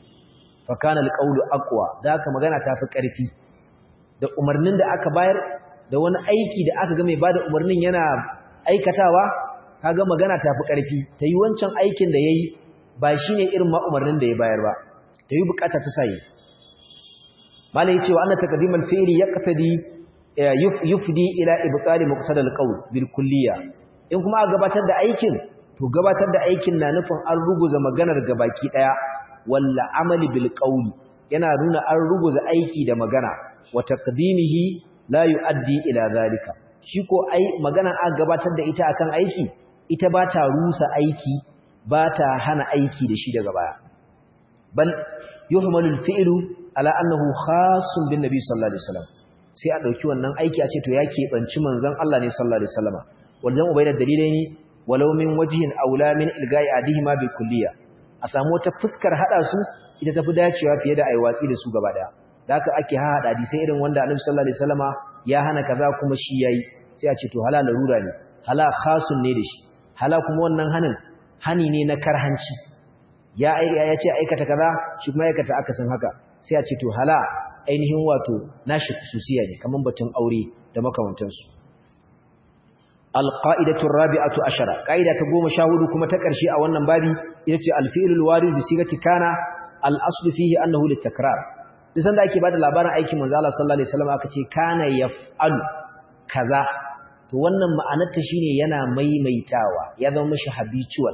fakana alqawlu aqwa da haka magana ta fi ƙarfi da umarnin da aka bayar da wani aiki da aka ga mai bada umarnin yana aikatawa kaga magana ta fi ƙarfi ta yi wancan aikin da ya yi ba shi ne irin ma'umarnin da ya bayar ba ta yi bukata ta sayi malai ya ce wa ana takadimal fi'ili ya katadi yufdi ila ibtali muqtadal qawl bil kulliya in kuma a gabatar da aikin to gabatar da aikin na nufin an ruguza maganar gabaki daya walla amali bil qawli yana nuna an ruguza aiki da magana wa taqdimihi la yuaddi ila zalika shi ko ai magana an gabatar da ita akan aiki ita ba ta rusa aiki ba ta hana aiki da shi daga baya bal yuhmalu al-fi'lu ala annahu khassun bin nabi sallallahu alaihi wasallam sai a dauki wannan aiki a ce to ya keɓanci manzon Allah ne sallallahu alaihi wasallam wajen ubayda dalilaini walau min wajhin aula min ilgai adihima bil kulliya a samu wata fuskar hada su ita tafi dacewa fiye da ai watsi da su gaba daya da haka ake hada hadisi irin wanda Annabi sallallahu alaihi wasallama ya hana kaza kuma shi yayi sai a ce to halal larura ne hala khasun ne da shi hala kuma wannan hanin hani ne na karhanci ya ya ce aikata kaza shi kuma aikata akasin haka sai a ce to hala ainihin wato nashi khususiya ne kaman batun aure da makamantansu alqaidatu rabi'atu ashara qaida ta 14 kuma ta ƙarshe a wannan babi ita ce alfi'lul warid bi sigati kana al-aslu fihi annahu litakrar duk sanda ake bada labarin aikin manzo Allah sallallahu alaihi wasallam aka ce kana yaf'alu kaza to wannan ma'anar ta shine yana maimaitawa ya zama mishi habitual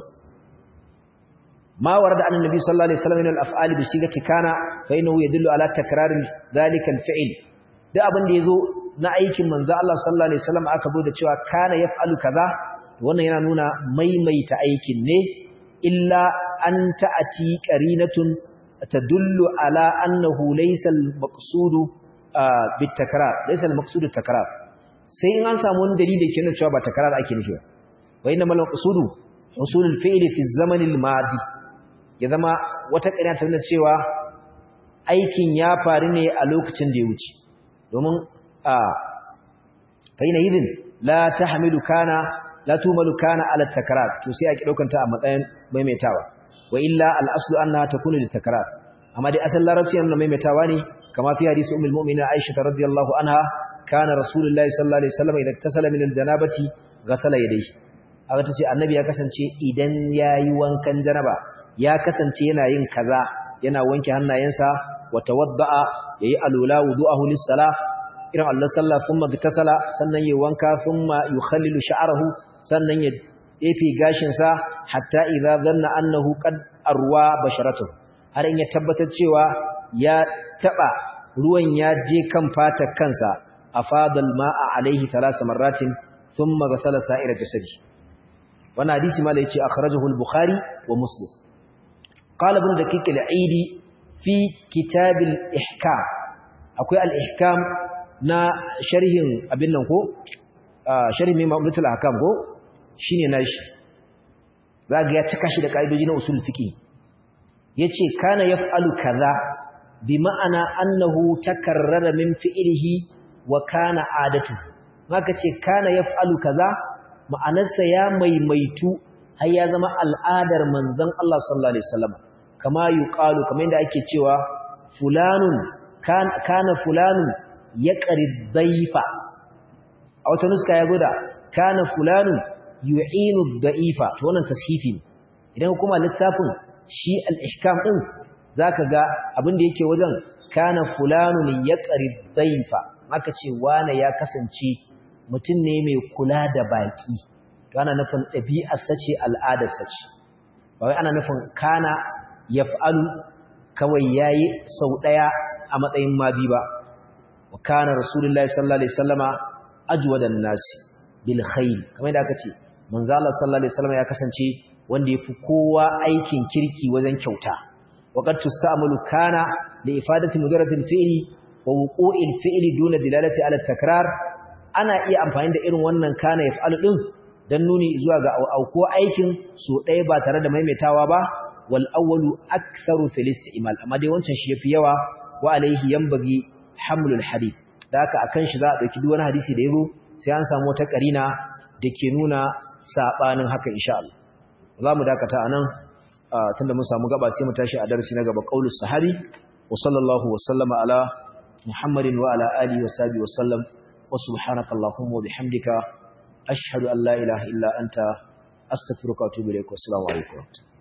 ma warada annabi sallallahu alaihi wasallam min al-af'ali bi sigati kana fa innahu yadullu ala takrar dhalika al-fi'l duk abin da yazo na aikin manzo Allah sallallahu alaihi wasallam aka bude cewa kana yaf'alu kaza to wannan yana nuna maimaita aikin ne illa an ta'ati qarinatun tadullu ala annahu laysa al-maqsudu bit-takrar laysa al-maqsudu takrar sai in an samu wani dalili da ke nuna cewa ba takrar ake nufi ba wa inna mal maqsudu husul al-fi'l fi az-zaman al-madi ya zama wata ƙarya ta nuna cewa aikin ya faru ne a lokacin da ya wuce domin faina yidin la tahmilu kana la tumalu kana ala takrar to sai ake daukanta a matsayin maimaitawa wa illa al aslu annaha takunu lit takrar amma dai asal larabci yana maimaitawa ne kama fi hadisi ummul mu'minin aisha radhiyallahu anha kana rasulullahi sallallahu alaihi wasallam idan tasala min al janabati ghasala yadayhi aka tace annabi ya kasance idan yayi wankan janaba ya kasance yana yin kaza yana wanke hannayensa wa tawadda'a yayi alula wudu'ahu lis-salah irin Allah sallah thumma gtasala sannan yayi wanka thumma yukhallilu sha'rahu sannan ya tsefe gashin sa hatta idza dhanna annahu qad arwa basharatuhu har in ya tabbatar cewa ya taba ruwan ya je kan fatar kansa afadal ma'a alaihi thalath marratin thumma ghasala sa'ira jasadi wannan hadisi mala yace akhrajahu al-bukhari wa muslim qala ibn daqiq al-aidi fi kitab al-ihkam akwai al-ihkam na sharhin abin nan ko sharhin mai ma'amulatul ahkam ko shine nashi zaga ya cika shi da kaidoji na usul fiqi yace kana yaf'alu kaza bi ma'ana annahu takarrara min fi'lihi wa kana adatu maka ce kana yaf'alu kaza ma'anarsa ya maimaitu har ya zama al'adar manzon Allah sallallahu alaihi wasallam kama yuqalu kamar yadda ake cewa fulanun kana fulanun ya ƙari daifa a wata nuska ya guda kana fulanu yu'inu da'ifa to wannan tashifi ne idan kuma littafin shi al-ihkam din zaka ga abin da yake wajen kana fulanu ya ƙari daifa aka ce wane ya kasance mutum ne mai kula da baki to ana nufin ɗabi'ar sace al'adar sace ba wai ana nufin kana yaf'alu kawai yayi sau ɗaya a matsayin mabi ba وكان رسول الله صلى الله عليه وسلم اجود الناس بالخير kamar da aka ce manzo Allah sallallahu alaihi wasallam ya kasance wanda yafi kowa aikin kirki wajen kyauta waqad tusta'malu kana li ifadati mujarradil fi'li wa wuqu'il fi'li duna dilalati ala takrar ana iya amfani da irin wannan kana yaf'alu din dan nuni zuwa ga auko aikin so ɗaya ba tare da maimaitawa ba wal awwalu aktharu fil isti'mal amma dai wancan shi yafi yawa wa alaihi yanbaghi hamlul hadith da haka akan shi za a dauki duk wani hadisi da yazo sai an samu wata karina dake nuna sabanin haka insha Allah zamu dakata anan tunda mun samu gaba sai mu tashi a darasi na gaba qaulus sahabi wa sallallahu wa sallama ala muhammadin wa ala alihi wa sahbihi wa sallam wa subhanaka allahumma wa bihamdika ashhadu an la ilaha illa anta astaghfiruka wa atubu ilaik wa assalamu alaikum